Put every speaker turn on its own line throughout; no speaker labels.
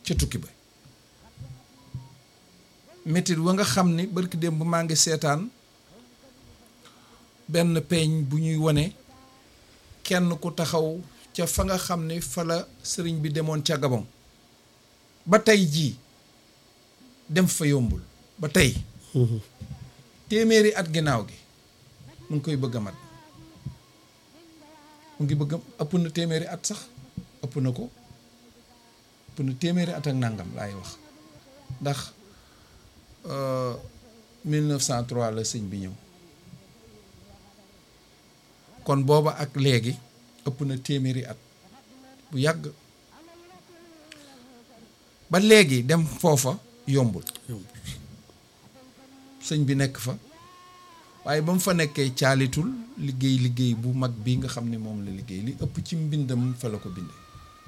ca tukki ba métit wa nga xam ni barki démb maa ngi seetaan benn peeñ bu ñuy wone kenn ku taxaw ca fa nga xam ni fa la sëriñ bi demoon ca Gabon ba tey jii dem fa yombul ba tey téeméeri at ginnaaw gi mu ngi koy bëgg a mat mu ngi bëgg ëpp na téeméeri at sax ëpp na ko ëpp na téeméeri at ak nangam laay wax ndax 1903 la sëñ bi ñëw kon booba ak léegi ëpp na téeméeri at bu yàgg ba léegi dem foofa yombul sëñ bi nekk fa waaye ba mu fa nekkee caalitul liggéey liggéey bu mag bi nga xam ne moom la liggéey li ëpp ci mbindam fa la ko bindee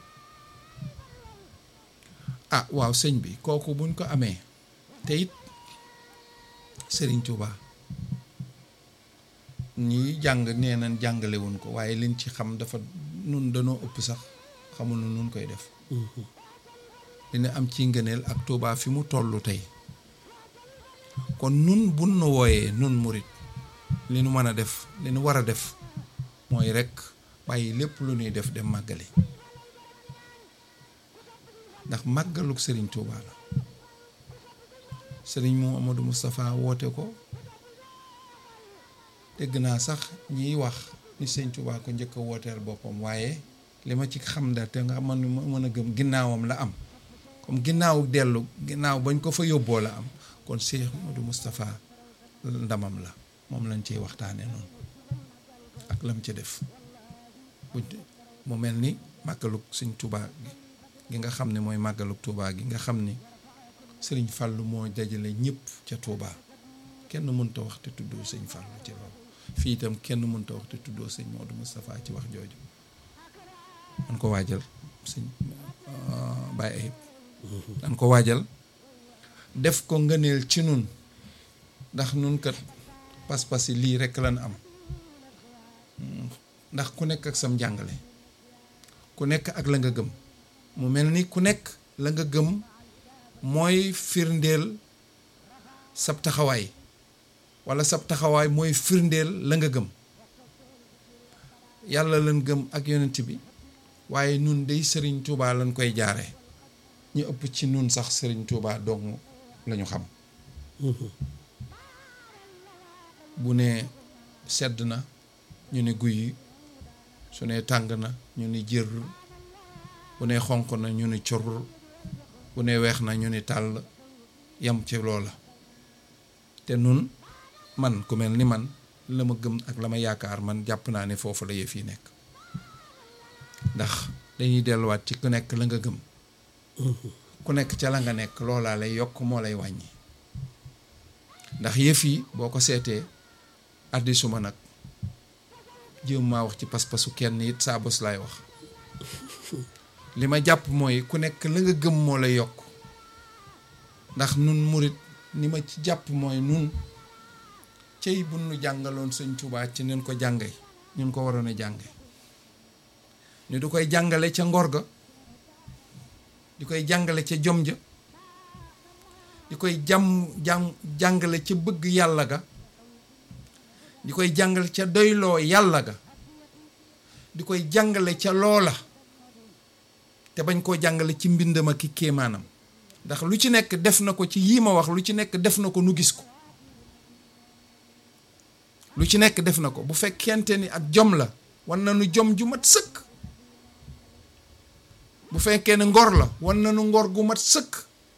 ah waaw sëñ bi kooku buñ ko amee te it Sëriñ Tuuba ñi jàng nee nañ jàngale wuñ ko waaye liñ ci xam dafa nun danoo ëpp sax xamul nu nun koy def dina am ci ngëneel ak Tuuba fi mu tollu tey kon nun bun nu wooyee nun murit li nu mën a def li nu war a def mooy rekk bàyyi lépp lu ñuy def dem màggali ndax màggaluk sëriñ Tuuba la sëriñ mu Amadou Moustapha woote ko dégg naa sax ñiy wax ni sëriñ Tuuba ko njëkk a wooteel boppam waaye li ma ci xam da te nga man mën a gëm ginnaawam la am comme ginnaaw dellu ginnaaw bañ ko fa yóbboo la am kon Cheikh Modou Moustapha ndamam la moom lañ ciy waxtaane noonu ak lam ci def mu mel ni màggaluk sëñ Tuuba gi gi nga xam ne mooy màggaluk Tuuba gi nga xam ni sëriñ Fàllu moo dajale ñëpp ca Tuuba kenn mënta wax te tuddoo sëñ Fàllu ci loolu fii itam kenn mënta wax te tuddoo sëñ Modou Moustapha ci wax jooju man ko waajal sëñ Baye Ayib dan ko waajal def ko ngëneel ci nun ndax nun kat pas-pas yi lii rekk lan am ndax ku nekk ak sam njàngale ku nekk ak la nga gëm mu mel ni ku nekk la nga gëm mooy firndeel sab taxawaay walla sab taxawaay mooy firndeel la nga gëm yàlla lan gëm ak yonent bi waaye nun day sëriñ Tuubaa lañ koy jaare ñu ëpp ci nun sax sëriñ Tuubaa dong lañu xam bu ne sedd na ñu ne guy su ne tàng na ñu ne jër bu ne xonq na ñu ne cor bu ne weex na ñu ne tàll yam ci loola te nun man ku mel ni man la ma gëm ak la ma yaakaar man jàpp naa ne foofu la yëf yi nekk ndax dañuy delluwaat ci ku nekk la nga gëm ku nekk ca la nga nekk loolaa lay yokk moo lay wàññi ndax yëf yi boo ko seetee addi suma nag jéem maa wax ci pas-pasu kenn it saa bos laay wax li ma jàpp mooy ku nekk la nga gëm moo lay yokk ndax nun murit ni ma ci jàpp mooy nun cey bu nu jàngaloon sëñ Tuubaa ci nen ko jànge ñun ko waroon a jànge ñu du koy jàngale ca ngor ga di koy jàngale ca jom ja di koy jàm jàng jàngale ca bëgg yàlla ga di koy jàngale ca doyloo yàlla ga di koy jàngale ca loola te bañ koo jàngale ci mbindam ak ki kéemaanam ndax lu ci nekk def na ko ci yii ma wax lu ci nekk def na ko nu gis ko lu ci nekk def na ko bu fekkente ni ak jom la wan na nu jom ju mat sëkk bu fekkee ne ngor la wan na nu ngor gu mat sëkk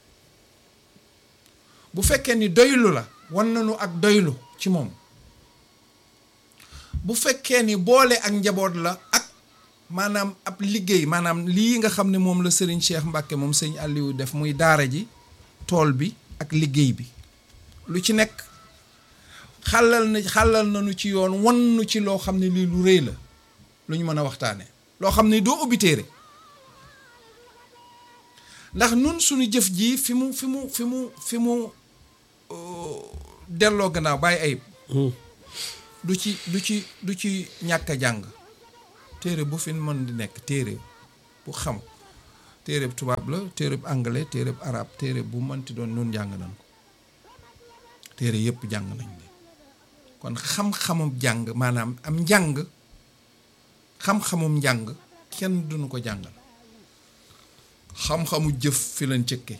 bu fekkee ni doylu la wan na nu ak doylu ci moom bu fekkee ni boole ak njaboot la ak maanaam ab liggéey maanaam lii nga xam ne moom la sëriñ Cheikh Mbacke moom sëñ Aliou def muy daara ji tool bi ak liggéey bi lu ci nekk xàllal na xàllal nañu ci yoon wan nu ci loo xam ne lii lu rëy la lu ñu mën a waxtaane loo xam ne doo ubbi téere ndax nun suñu jëf ji fi mu fi mu fi mu fi mu delloo gannaaw bàyyi ayib du ci du ci du ci ñàkk a jàng téere bu fi mën di nekk téere bu xam téereb tubaab la téereb anglais téereb arab téere bu mënti doon nun jàng nañ ko téere yëpp jàng nañ leen kon xam-xamum jàng maanaam am njàng xam-xamum njàng kenn duñu ko jàngal xam-xamu jëf fi lañ cëkke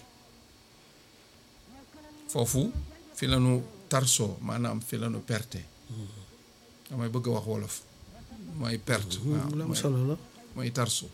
foofu fi lañu tarsoo maanaam fi lañu perte damay bëgg a wax wolof mooy perte waaw
lu am
mooy-
solo la
mooy tarso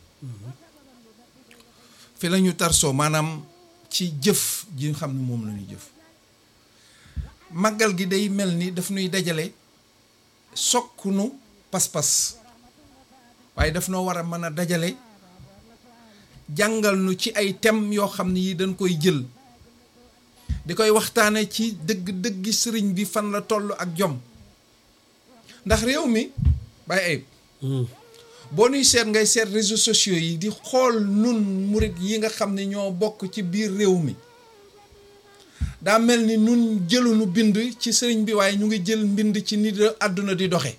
fi la ñu tarsoo maanaam ci jëf ji nga xam ne moom la ñuy jëf màggal gi day mel ni daf nuy dajale sokkunu pas-pas waaye daf noo war a mën a dajale jàngal nu ci ay thèmes yoo xam ne yi dañ koy jël di koy waxtaane ci dëgg-dëggi sëriñ bi fan la toll ak jom ndax réew mi bàyyi ayib boo nuy seet ngay seet réseaux sociaux yi di xool nun murit yi nga xam ne ñoo bokk ci biir réew mi daa mel ni nun jëlunu bind ci sëriñ bi waaye ñu ngi jël mbind ci nit àdduna di doxe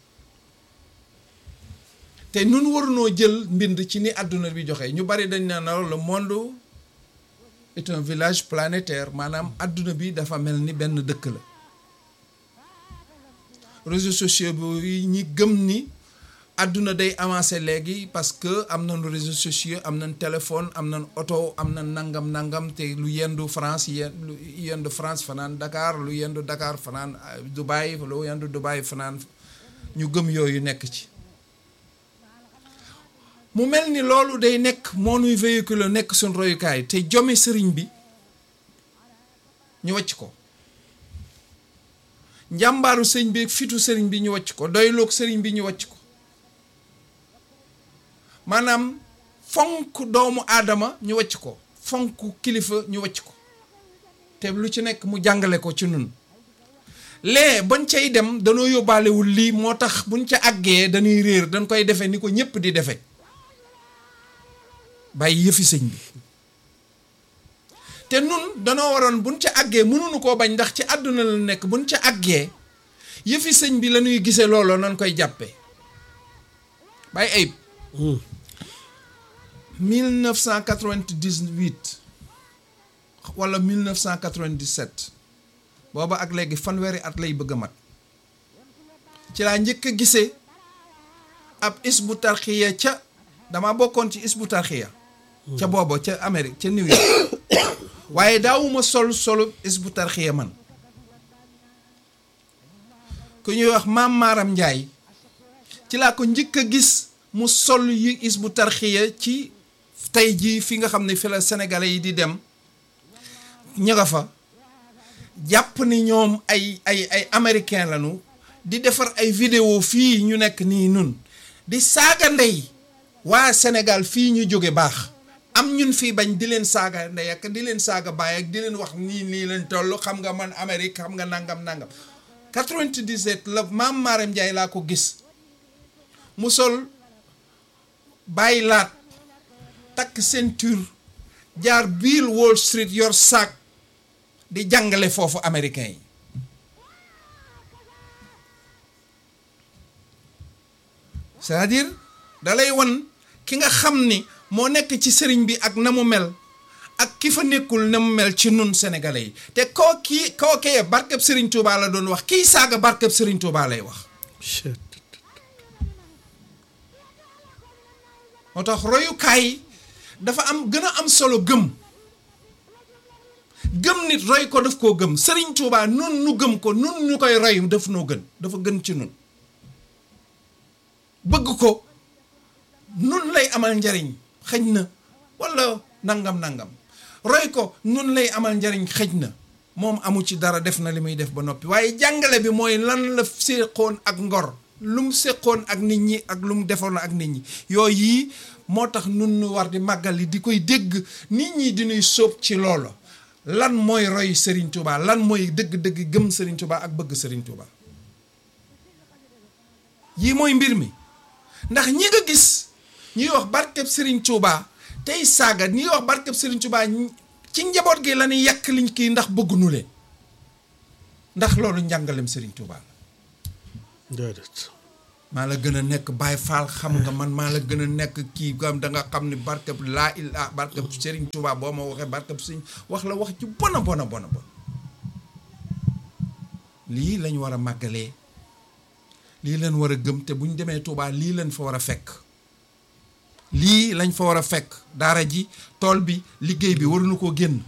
te nun warunoo jël mbind ci ni àdduna bi joxe ñu bari dañ naan la le monde est un village planétaire maanaam àdduna bi dafa mel ni benn dëkk la réseaux sociaux bi ñi gëm ni àdduna day avancé léegi parce que am nañu réseaux sociaux am nañ téléphone am nañ oto am na nangam nangam te lu yendu France yen lu yendu France fanaan Dakar lu yendu Dakar fanaan euh, Dubaï lu yendu Dubaï fanaan ñu gëm yooyu nekk ci mu mel ni loolu day nekk moo nuy véhicule nekk suñ royukaay te jomi sëriñ bi ñu wàcc ko njàmbaaru sëriñ bi fitu sëriñ bi ñu wàcc ko doyloog sëriñ bi ñu wàcc ko maanaam fonk doomu aadama ñu wàcc ko fonk kilifa ñu wàcc ko te lu ci nekk mu jàngale ko ci nun lee bañ cay dem danoo yóbbaalewul lii moo tax buñ ca àggee dañuy réer dañ koy defe ni ko ñépp di defe bàyyi yëfi sëñ bi te nun danoo waroon buñ ca àggee mënuñu koo bañ ndax ci àdduna la nekk buñ ca àggee yëfi sëñ bi la ñuy gisee looloo nan koy jàppee bàyyi ayib 1998 wala 1997 booba ak léegi fanweeri at lay bëgg a mat ci laa njëkk a gisee ab isbu tarxiya ca dama bokkoon ci isbu tarxiya ca booba ca Amérique ca New York waaye daawuma sol solu isbu tarxiya man ku ñuy wax maam Maaram Njaay ci laa ko njëkk a gis mu sol yi isbu tarxiya ci tey jii fi nga xam ne fi la sénégalais yi di dem ña nga fa jàpp ni ñoom ay ay ay américain lañu di defar ay vidéo fii ñu nekk nii nun di saaga ndey waa Sénégal fii ñu jóge baax am ñun fii bañ di leen saaga ndey ak di leen saaga baay ak di leen wax nii nii leen toll xam nga man Amérique xam nga nangam nangam 97 la maam Maaram Njaay laa ko gis mu sol bàyyi laat takk ceinture jaar biir Wall Street yor saak di jàngale foofu américain yi c'est-à-dire dalay wan ki nga xam ni moo nekk ci sëriñ bi ak na mu mel ak ki fa nekkul na mu mel ci nun sénégalais yi te koo kii koo kee barkeb sëriñ Touba la doon wax kii saaga barkeb sëriñ Touba lay wax moo tax royukaay dafa am gën a am solo gëm gëm nit roy ko daf koo gëm sëriñ Touba nun nu gëm ko nun ñu koy roy daf noo gën dafa gën ci nun bëgg ko nun lay amal njariñ xëj na walla nangam nangam roy ko nun lay amal njariñ xëj na moom amu ci dara def na li muy def ba noppi waaye jàngale bi mooy lan la séqoon ak ngor lu mu séqoon ak nit ñi ak lu mu defoon ak nit ñi yooyu yii moo tax nun nu war di màggal yi di koy dégg nit ñi di ñuy sóob ci loolu lan mooy roy Serigne Touba lan mooy dëgg-dëgg gëm Serigne Touba ak bëgg Serigne Touba yii mooy mbir mi ndax ñi nga gis ñuy wax barkeb Serigne Touba tey saaga ñuy wax barkeb Serigne Touba ci njaboot gi la ñuy yàq liñ kii ndax bëggunu leen ndax loolu njàngalem Serigne Touba la
déedéet
maa la gën a nekk Baay Faal xam nga man maa la gën a nekk kii gam da nga xam ni barkeb laa ilaa barkeb Serigne Touba boo ma waxee barkeb Serigne wax la wax ci bona bona bona bon lii lañ war a màggalee lii lañ war a gëm te bu ñu demee Touba lii lañ fa war a fekk lii lañ fa war a fekk daara ji tool bi liggéey bi waruñu koo génn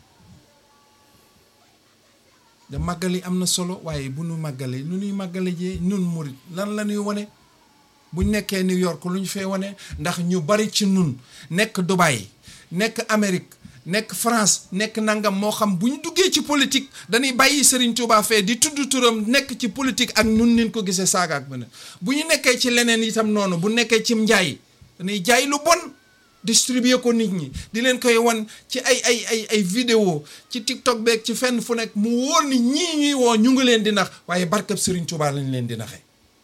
da màggali am na solo waaye bu nu màggalee nu nuy màggale jee nun murit lan la ñuy wane buñ nekkee New York lu ñu fee wane ndax ñu bari ci nun nekk Dubai nekk Amérique nekk France nekk nangam moo xam bu ñu duggee ci politique dañuy bàyyi Serigne Touba fee di tudd turam nekk ci politique ak nun nin ko gisee saaga ak beneen bu ñu nekkee ci leneen itam noonu bu nekkee ci njaay dañuy jaay lu bon distribuer ko nit ñi di leen koy wan ci ay ay ay ay vidéo ci TikTok beeg ci fenn fu nekk mu wóor ni ñii ñuy woo ñu ngi leen di nax waaye barkab Serigne Touba lañ leen di naxee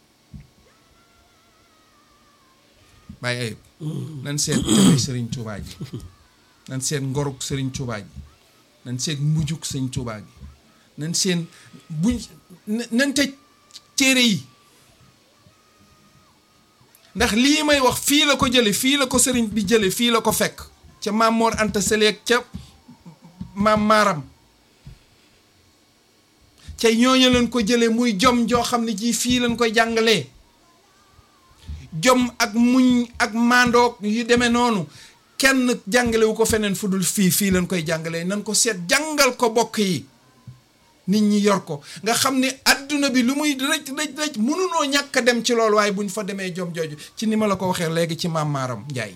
bàyyi ayib nan seet jëmee Serigne Touba ji nan seet ngoruk Serigne Touba ji nan seet mujjuk Serigne Touba gi nan seen buñ nan tëj téere yi ndax lii may wax fii la ko jële fii la ko sëriñ bi jële fii la ko fekk ca maam Mor Anta Saleek ca maam Maaram ca ñooñu leen ko jële muy jom joo xam ne ji fii lañ koy jàngalee jom ak muñ ak maandoog yu demee noonu kenn jàngalewu ko feneen fu dul fii fii lañ koy jàngalee nan ko seet jàngal ko bokk yi nit ñi yor ko nga xam ne adduna bi lu muy rëj rëj rëj mënunoo ñàkk a dem ci loolu waaye bu ñu fa demee jom jooju ci ni ma la ko waxee léegi ci maam Maaram Njaay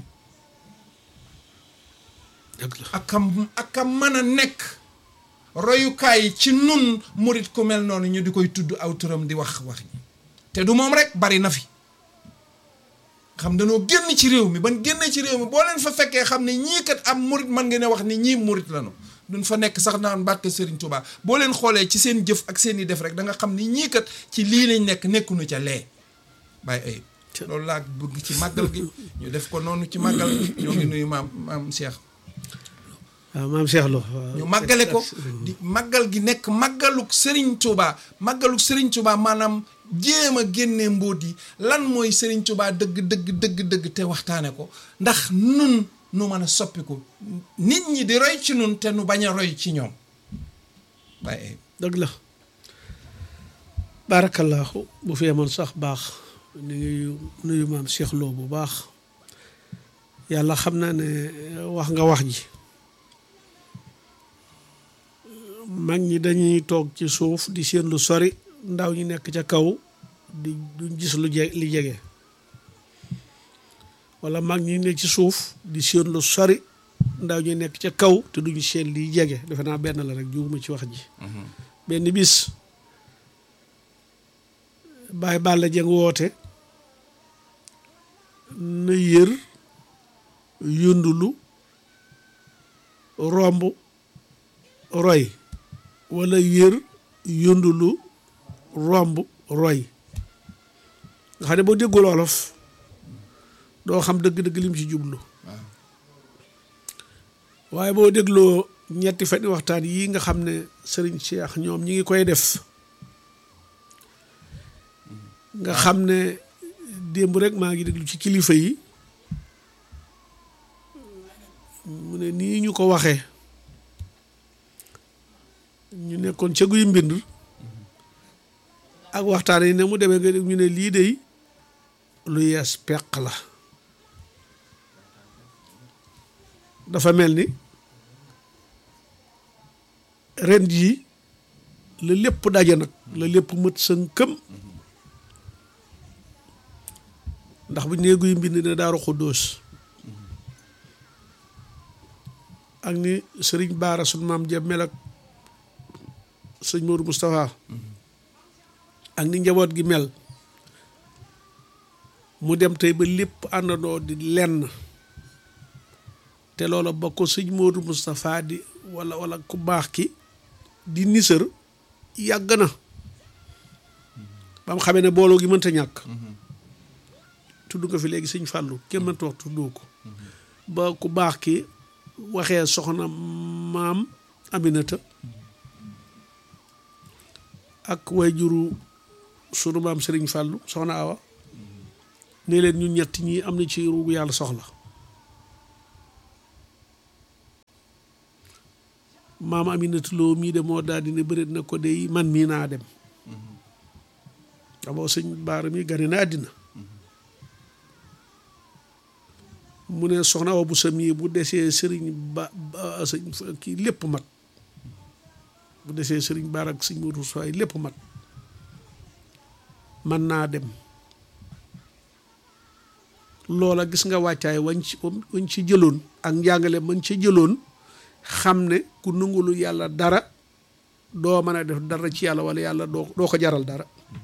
ak kam ak kam mën a nekk royukaay ci nun murit ku mel noonu ñu di koy tudd aw turam di wax wax ñi te du moom rek bari na fi xam dañoo génn ci réew mi ban génnee ci réew mi boo leen fa fekkee xam ne ñii kat am murit mën nga ne wax ni ñii murit lañu duñ fa nekk sax naan barke Serigne Touba boo leen xoolee ci seen jëf ak seen i def rek da nga xam ni ñii kat ci lii lañ nekk nekkuñu ca lee bàyyi ayib loolu laa bëgg ci màggal gi ñu def ko noonu ci màggal gi ñoo ngi nuyu maam maam Cheikh
waaw maam Cheikh Lo
ñu màggale ko di màggal gi nekk màggaluk Serigne Touba màggaluk Serigne Touba maanaam jéem a génnee mbóot yi lan mooy Serigne Touba dëgg dëgg dëgg dëgg te waxtaane ko ndax nun nu mën a soppiku nit ñi di roy ci nun te nu bañ a roy ci ñoom waaye
dëgg la baarakallaahu bu fi yemoon sax baax ni ngi nuyu maam Cheikh Lo bu baax yàlla xam naa ne wax nga wax ji mag ñi dañuy toog ci suuf di seen lu sori ndaw ñi nekk ca kaw di duñ gis lu je li jege wala mag ñi nekk ci suuf di seen lu sori ndaw ñi nekk ca kaw te duñu seen liy jege defe naa benn la rek juuma ci wax ji benn bis Baye Balla Dieng woote na yër yundulu romb roy wala yër yundulu romb roy nga xam ne boo déggul wolof doo xam dëgg-dëgg lim ci jublu waaye boo dégloo ñetti fani waxtaan yii nga xam ne sëriñ Cheikh ñoom ñi ngi koy def nga xam ne démb rek maa ngi déglu ci kilifa yi mu ne nii ñu ko waxee ñu nekkoon ca guy mbind ak waxtaan yi ne mu demee nga ñu ne lii de lu yees peq la dafa mel ni ren jii la lépp daje nag la lépp mët sënkëm ndax bu nee guy mbind ne daaru xuddoos ak ni sëriñ baara sun maam ja mel ak sëñ Modou Moustapha ak ni njaboot gi mel mu dem tey ba lépp àndandoo di lenn te loola ba ko sëñ Modou Moustapha di wala wala ku baax ki di nisër yàgg na ba mu xamee ne booloo gi mënta ñàkk tudd nga fi léegi sëñ Fàllu kenn mënta wax tuddoo ko ba ku baax ki waxee soxna maam Aminata ak way juru sunu maam Sëriñ Fàllu soxna Awa ne leen ñun ñett ñii am na ci ruugu yàlla soxla maam Aminata Lo mii de moo daal di ne bëreet na ko de man mii naa dem xamoo sëñ baara mi gane na àddina mu ne soxna wa bu sa mii bu desee sëriñ ba sëñ kii lépp mat bu desee sëriñ baara ak sëñ Modou Sow lépp mat man naa dem loola gis nga wàccaay wañ ci wañ ci jëloon ak njàngale mañ ci jëloon xam ne ku nungulu yàlla dara doo mën a def dara ci yàlla wala yàlla doo doo ko jaral dara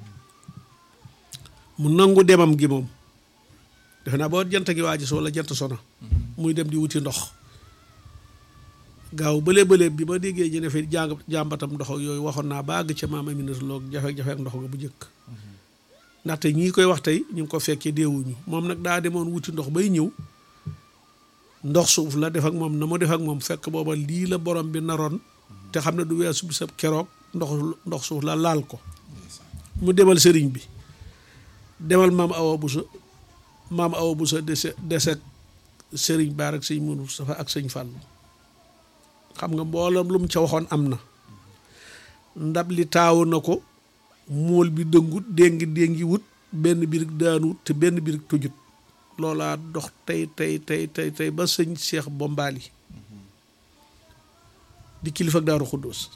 mu nangu demam gi moom defe naa boo jant gi waaji so wala jant sona muy dem di wuti ndox gaaw bële bële bi ma déggee ñu ne fi jàng jàmbatam ndox ak yooyu waxoon naa ba àgg ca maam Aminata Lo jafe-jafe ak ndox nga bu njëkk ndaxte ñii koy wax tey ñu ngi ko fekkee deewuñu moom nag daa demoon wuti ndox bay ñëw ndox suuf la def ak moom na mu def ak moom fekk booba lii la borom bi naroon te xam ne du weesu bisab keroog ndox ndox suuf la laal ko mu demal sëriñ bi demal maam awa busa maam awa busa dese deset sëriñ baar ak sëñ Mourou Moustapha ak sëñ Fàllu xam nga mboolam lu mu ca waxoon am na ndab li taawu na ko mool bi dëngut déngi déngi wut benn birig daanuwut te benn birig tujut loolaa dox tey tey tey tey tey ba sëñ Cheikh Bombali di kilifa ak Daaru Xuddoos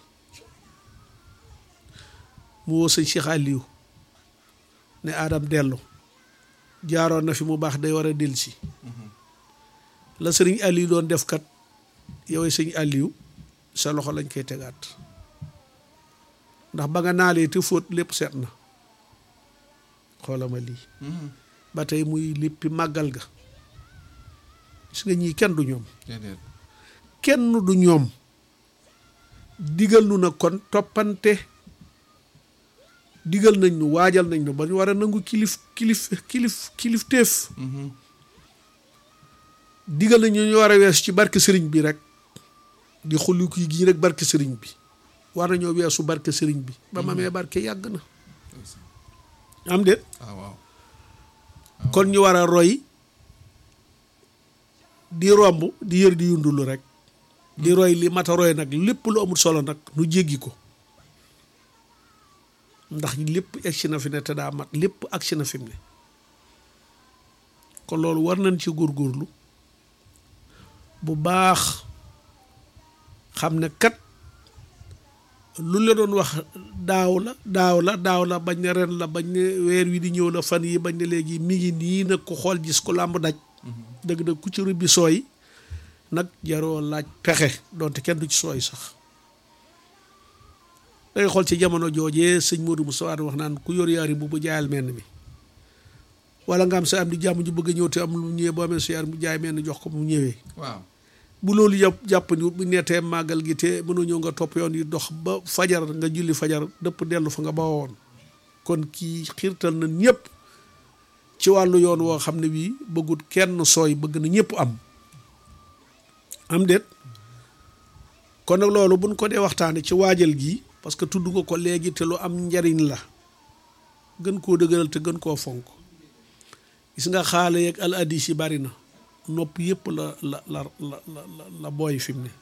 mu woo sëñ Cheikh Aliou ne Adam dellu jaaroon na fi mu baax day war a dellusi la sëriñ Aliou doon def kat yow sëñ Aliou sa loxo lañ koy tegaat ndax ba nga naalee te fóot lépp seet na xoolama lii ba tey muy léppi màggal ga gis nga ñii kenn du ñoom kenn du ñoom digal nu na kon toppante digal nañ nu waajal nañ nu ba ñu war a nangu kilif kilif kilif kilif téef digal nañ ñu war a weesu ci barke sëriñ bi rek di xulli ki gii rek barke sëriñ bi war nañoo weesu barke sëriñ bi ba ma mee barke yàgg na am déet
waaw
kon ñu war a roy di romb di yër di yundulu rek di roy li mata roy nag lépp lu amul solo nag nu jéggi ko ndax lépp agsi na fi ne te daa mat lépp agsi na fi mu ne kon loolu war nañ ci góorgóorlu bu baax xam ne kat lu la doon wax daaw la daaw la daaw la bañ ne ren la bañ ne weer wi di ñëw la fan yi bañ ne léegi mi ngi nii nag ku xool gis ku làmb daj dëgg dëgg ku ci rëbbi sooy nag jaroo laaj pexe donte kenn du ci sooy sax day xool ci jamono joojee sëñ Modou Moussa wax naan ku yor yaari bu bu jaayal menn mi wala nga am sa am di jàmm ju bëgg a ñëw te am lu ñëwee boo amee sa yaar mu jaay menn jox ko mu ñëwee
waaw
bu loolu yàpp jàpp ni bu neetee màggal gi te mënoo ñëw nga topp yoon yi dox ba fajar nga julli fajar dëpp dellu fa nga bawoon kon kii xiirtal na ñëpp ci wàllu yoon woo xam ne bii bëggut kenn sooy bëgg na ñëpp am am déet kon nag loolu buñ ko dee waxtaane ci waajal gi parce que tudd nga ko léegi te lu am njariñ la gën koo dëgëral te gën koo fonk gis nga xaale yeeg al addis yi bari na nopp yëpp la la la la la la booy fi mu ne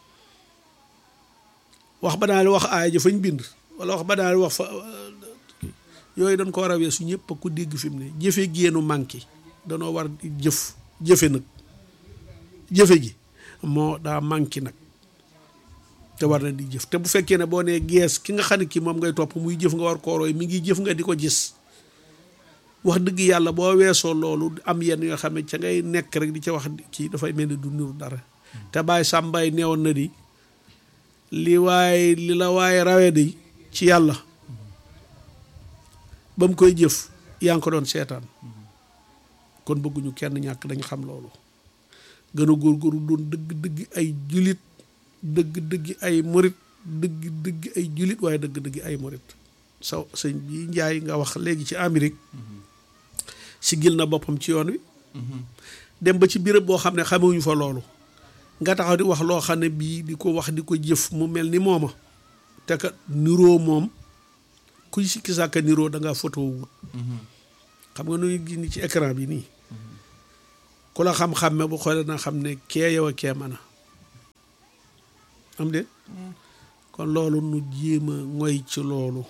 wax ba daal wax aaya ja fañ bind wala wax ba daal wax fa yooyu dañ ko war a weesu ñëpp a ko dégg fi mu ne jëfe génnu manqué danoo war jëf jëfe nag jëfe gi moo daa manqué nag te war na di jëf te bu fekkee ne boo nee gees ki nga xam ne kii moom ngay topp muy jëf nga war koo roy mi ngi jëf nga di ko gis wax dëgg yàlla boo weesoo loolu am yenn yoo xam ne ca ngay nekk rek di ca wax kii dafay mel ni du niru dara te bàyyi sàmbaay neewoon na di li waaye li la waaye rawee di ci yàlla ba mu koy jëf yaa ngi ko doon seetaan kon bëgguñu kenn ñàkk dañ xam loolu gën a góorgóorlu doon dëgg dëgg ay julit dëgg dëgg ay murit dëgg dëgg ay julit waaye dëgg dëgg ay murit sa sëñ bi njaay nga wax léegi ci Amérique si gil na boppam ci yoon wi dem ba ci béréb boo xam ne xamewuñu fa loolu nga taxaw di wax loo xam ne bii di ko wax di ko jëf mu mel ni mooma te ka niroo moom kuy sikki sàkka niroo da ngaa photo wut xam nga nuy gis ni ci écran bi nii ku la xam-xamme bu xoolee na xam ne kee yow a kee mën a am de kon loolu nu jéem a ngoy ci loolu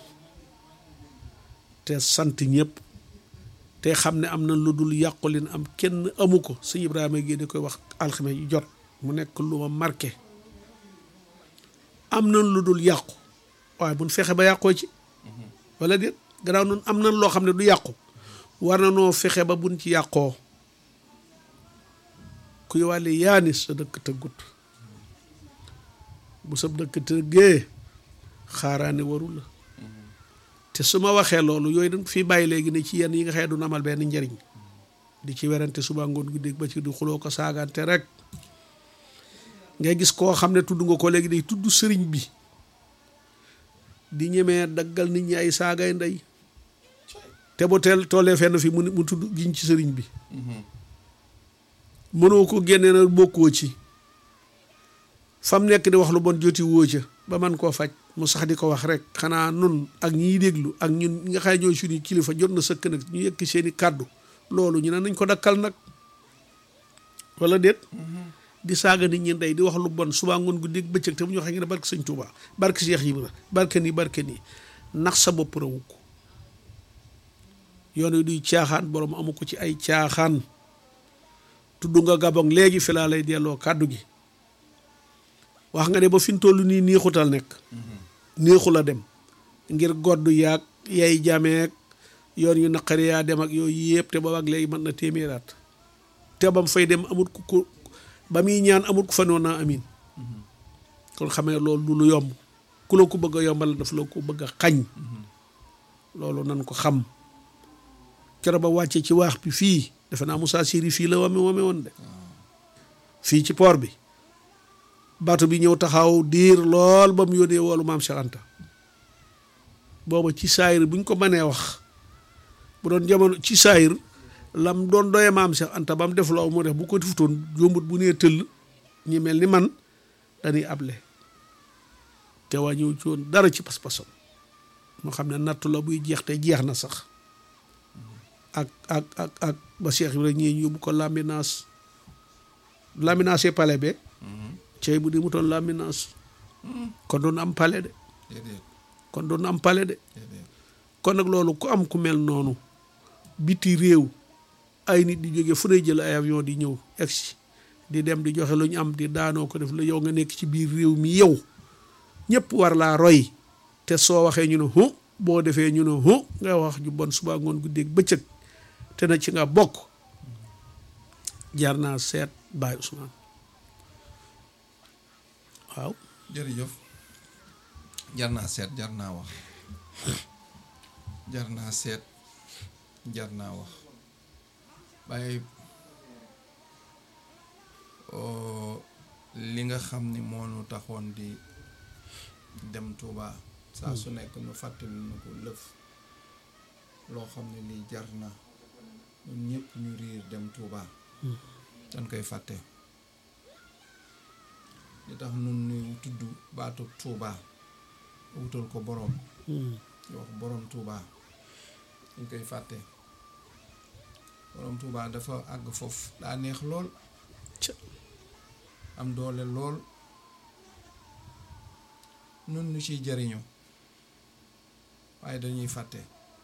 te sant ñëpp te xam ne am na lu dul yàqulin am kenn amu ko sëñ Ibrahima Guèye da koy wax alxames yu jot mu nekk lu ma marqué am na lu dul yàqu waaye buñ fexe ba yàqoo ci wala déet gannaaw noonu am na loo xam ne du yàqu war na noo fexe ba buñ ci yàqoo kuy wàlle yaani sa dëkk tëggut bu sa dëkk tëggee xaaraane waru la te su ma waxee loolu yooyu dañ fii bàyyi léegi ne ci yenn yi nga xëy du amal benn njëriñ di ci werante suba ngoon gi dégg ba ci du xuloo ko saagante rek ngay gis koo xam ne tudd nga ko léegi day tudd sëriñ bi di ñemee daggal nit ñi ay saagay ndey te bu teel tollee fenn fi mu mu tudd giñ ci sëriñ bi mënoo ko génne na bokkoo ci fam nekk di wax lu bon joti woo ca ba man koo faj mu sax di ko wax rek xanaa nun ak ñiy déglu ak ñun ñi nga xay ñooy suñu kilifa jot na sëkk nag ñu yëkk seeni kàddu loolu ñu ne nañ ko dakkal nag wala déet di saaga nit ñi ndey di wax lu bon suba ngoon guddi bëccëg te bu ñu waxee ngi ne barke sëñ Touba barke Cheikh Ibra barke nii barke nii nax sa bopp rawu ko yoon wi duy caaxaan borom amu ko ci ay caaxaan tudd nga gabon léegi fi laa lay delloo kàddu gi wax nga ne ba fi mu toll nii neexutal nekk neexu la dem ngir goddu yaag yay jameek yoon yu naqari yaa dem ak yooyu yëpp te booba ak léegi mën na téeméeraat te bam fay dem amut ku ko ba muy ñaan amut ku fa noon naa amin kon xamee loolu du lu yomb ku la ko bëgg a yombal daf la ko bëgg a xañ loolu nan ko xam keroog ba wàccee ci waax bi fii defe naa Moussa Siri fii la wame wame woon de fii ci port bi bato bi ñëw taxaw diir lool ba mu yónnee woolu maam Cheikh Anta booba ci saayir buñ ko mënee wax bu doon jamono ci saayir lam doon doye maam Cheikh Anta ba mu def loo mu def bu ko defutoon jombut bu nee tëll ñi mel ni man dañuy able te wàññiwu ci woon dara ci pas-pasam moo xam ne nattu la buy jeex te jeex na sax ak ak ak ak ba Cheikh Ibrahima ñii yóbbu ko Lambinaas Lambinaas yi pale be cey bu di mu toon Lambinaas kon doon am pale de kon doon am pale de kon nag loolu ku am ku mel noonu biti réew ay nit di jóge fu ne jël ay avion di ñëw egsi di dem di joxe lu ñu am di daanoo ko def la yow nga nekk ci biir réew mi yow ñëpp war laa roy te soo waxee ñu ne hu boo defee ñu ne hu nga wax ju bon suba ngoon guddeeg bëccëg te na ci nga bokk jar naa seet Baye Ousmane waaw
jërëjëf jar naa seet jar naa wax jar naa seet jar naa wax waaye li nga xam ni moo nu taxoon di dem Touba saa su nekk nu fàttali nu ko lëf loo xam ne lii jar na ñun ñëpp ñu riir dem Touba dañ koy fàtte li tax nun nuy tudd baatu Touba wutal ko boroom di wax boroom Touba dañ koy fàtte boroom Touba dafa àgg foofu daa neex lool am doole lool nun ñu ciy jariñu waaye dañuy fàtte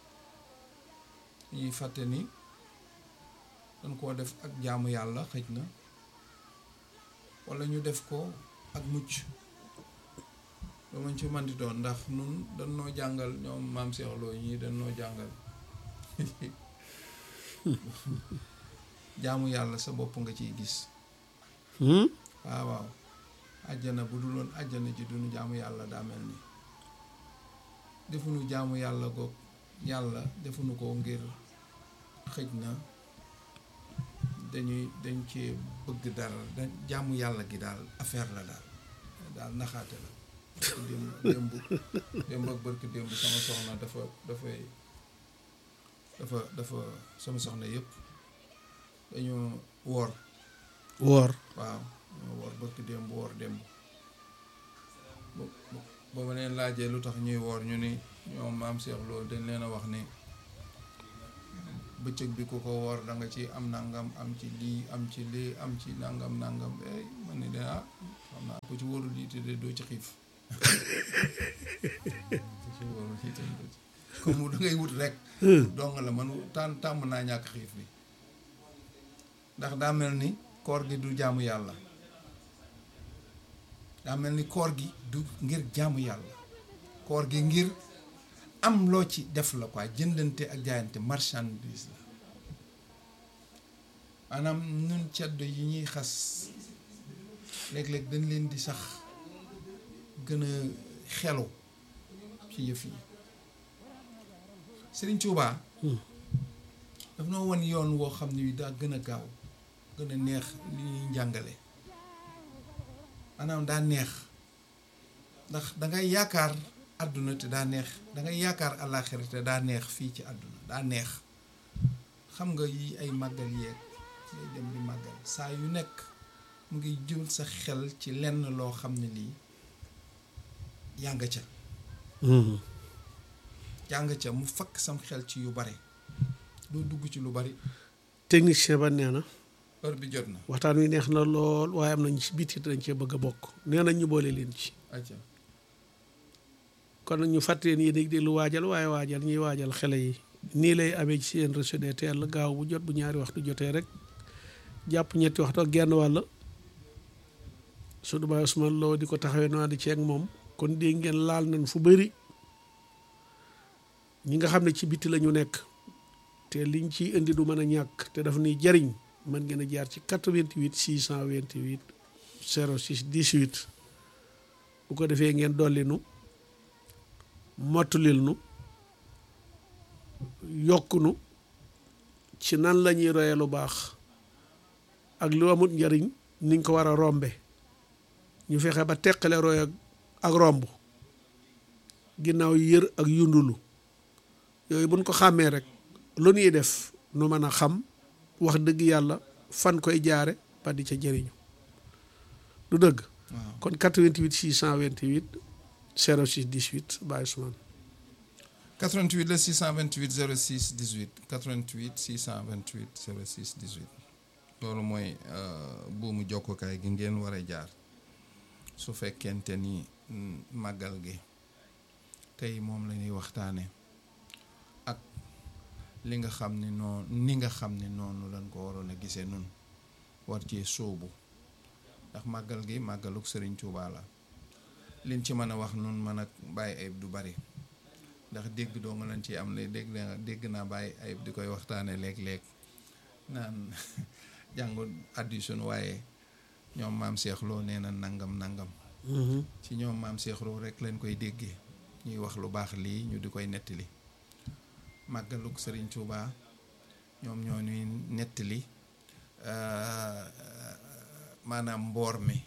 dañuy fàtte ni dañ koo def ak jaamu yàlla xëj na walla ñu def ko ak mucc lu mañ ci man di doon ndax nun dañ noo jàngal ñoom maam Cheikh Lo ñii dañ noo jàngal jaamu yàlla sa bopp nga ciy gis waaw waaw àjjana bu dul woon àjjana ji duñu jaamu yàlla daa mel ni defuñu jaamu yàlla goog yàlla defuñu ko ngir xëj na dañuy dañ cee bëgg dara da jaamu yàlla gi daal affaire la daal daal naxaate la démb démb démb ak bërki démb sama soxna dafa dafay dafa dafa sama soxna yëpp dañoo woor
woor
waaw ñoo woor bërki démb woor démb ba ma leen laajee lu tax ñuy woor ñu ni ñoom maam Cheikh Lo dañ leen a wax ni bëccëg bi ku ko woor da nga ci am nangam am ci lii am ci lii am ci nangam nangam eh man ne de ah xam naa ku ci wóorul lii te de doo ci xiif ku ci wóorul lii te doo ci comme da ngay wut rek dong la man tàn tàmm naa ñàkk xiif bi ndax daa mel ni koor gi du jaamu yàlla daa mel ni koor gi du ngir jaamu yàlla koor gi ngir am loo ci def la quoi jëndante ak jaayante marchandise la maanaam ñun ceddo yi ñuy xas léeg-léeg dañ leen di sax gën a xelu ci yëf yi Sëriñ Tuubaa daf noo won yoon woo xam ne daa gën a gaaw gën a neex li ñuy njàngale maanaam daa neex ndax dangay yaakaar àdduna te daa neex dangay yaakaar àllaaxira te daa neex fii ci àdduna daa neex xam nga yi ay màggal yeeg ngay dem di màggal saa yu nekk mu ngi jël sa xel ci lenn loo xam ne lii yaa nga ca yaa nga ca mu fakk sam xel ci yu bare doo dugg ci lu bari
technicien ba nee na
heure bi jot na
waxtaan wi neex na lool waaye am nañ ci biti dañ cee bëgg a bokk nee nañ ñu boole leen ci
acca
kon nag ñu fàttali leen yéen déglu waajal waaye waajal ñuy waajal xele yi nii lay amee ci seen réseau des teel gaaw bu jot bu ñaari waxtu jotee rek jàpp ñetti waxtu ak genn wàll su du baay Ousmane Lo di ko taxawee noonu di ceeg moom kon dégg ngeen laal nañ fu bëri ñi nga xam ne ci biti la ñu nekk te liñ ciy indi du mën a ñàkk te daf nuy jariñ mën ngeen a jaar ci 88 628 06 18 bu ko defee ngeen dolli nu mottulil nu yokk nu ci nan la ñuy royee lu baax ak lu amut njariñ niñ ko war a rombe ñu fexe ba teqale roy ak ak romb ginnaaw yër ak yundulu yooyu buñ ko xàmmee rek lu ñuy def nu mën a xam wax dëgg yàlla fan koy jaare ba di ca jëriñu du dëgg
waaw
kon 88 628 06 18 Baye Ousmane
88 la 628 06 18 88 628 06 18 loolu mooy euh, buumu jokkukaay gi ngeen war a jaar su fekkente ni mm, màggal gi tey moom la ñuy waxtaane ak li nga xam ne noonu ni nga xam ne noonu lañ ko waroon a gisee nun war cee sóobu ndax màggal gi màggaluk Sëriñ Tuubaa la liñ ci mën a wax nun mën a bàyyi ayib du bari ndax dégg doo nga lañ ci am le dégg naa dégg naa bàyyi ayib di koy waxtaane léeg-léeg naan jàngu addi sunu waaye ñoom maam Cheikh Lo nee na nangam nangam ci ñoom maam Cheikh Lo rek lañ koy déggee ñuy wax lu baax lii ñu di koy nettali màggaluk Sëriñ Tuubaa ñoom ñoo ñuy nettali euh, maanaam mboor mi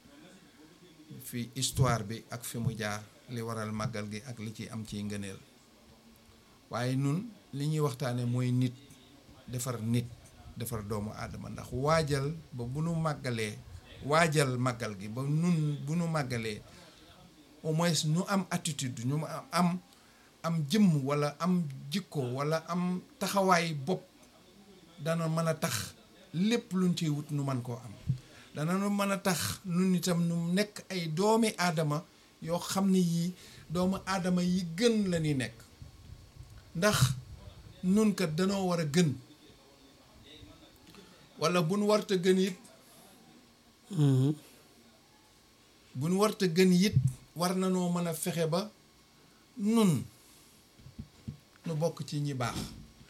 fi histoire bi ak fi mu jaar li waral màggal gi ak li ci am ci ngëneel waaye nun li ñuy waxtaane mooy nit defar nit defar doomu aadama ndax waajal ba bu nu màggalee waajal màggal gi ba nun bu nu màggalee au moins nu am attitude ñu am am jëmm walla am jikko walla am taxawaay bopp dana mën a tax lépp luñ ciy wut nu man koo am dana nu mën a tax nun itam nu nekk ay doomi aadama yoo xam ne yii doomu aadama yi gën la ñuy nekk ndax nun kat danoo war a gën walla bu nu warta gën it bu nu warta gën it war na noo mën a fexe ba nun nu bokk ci ñi baax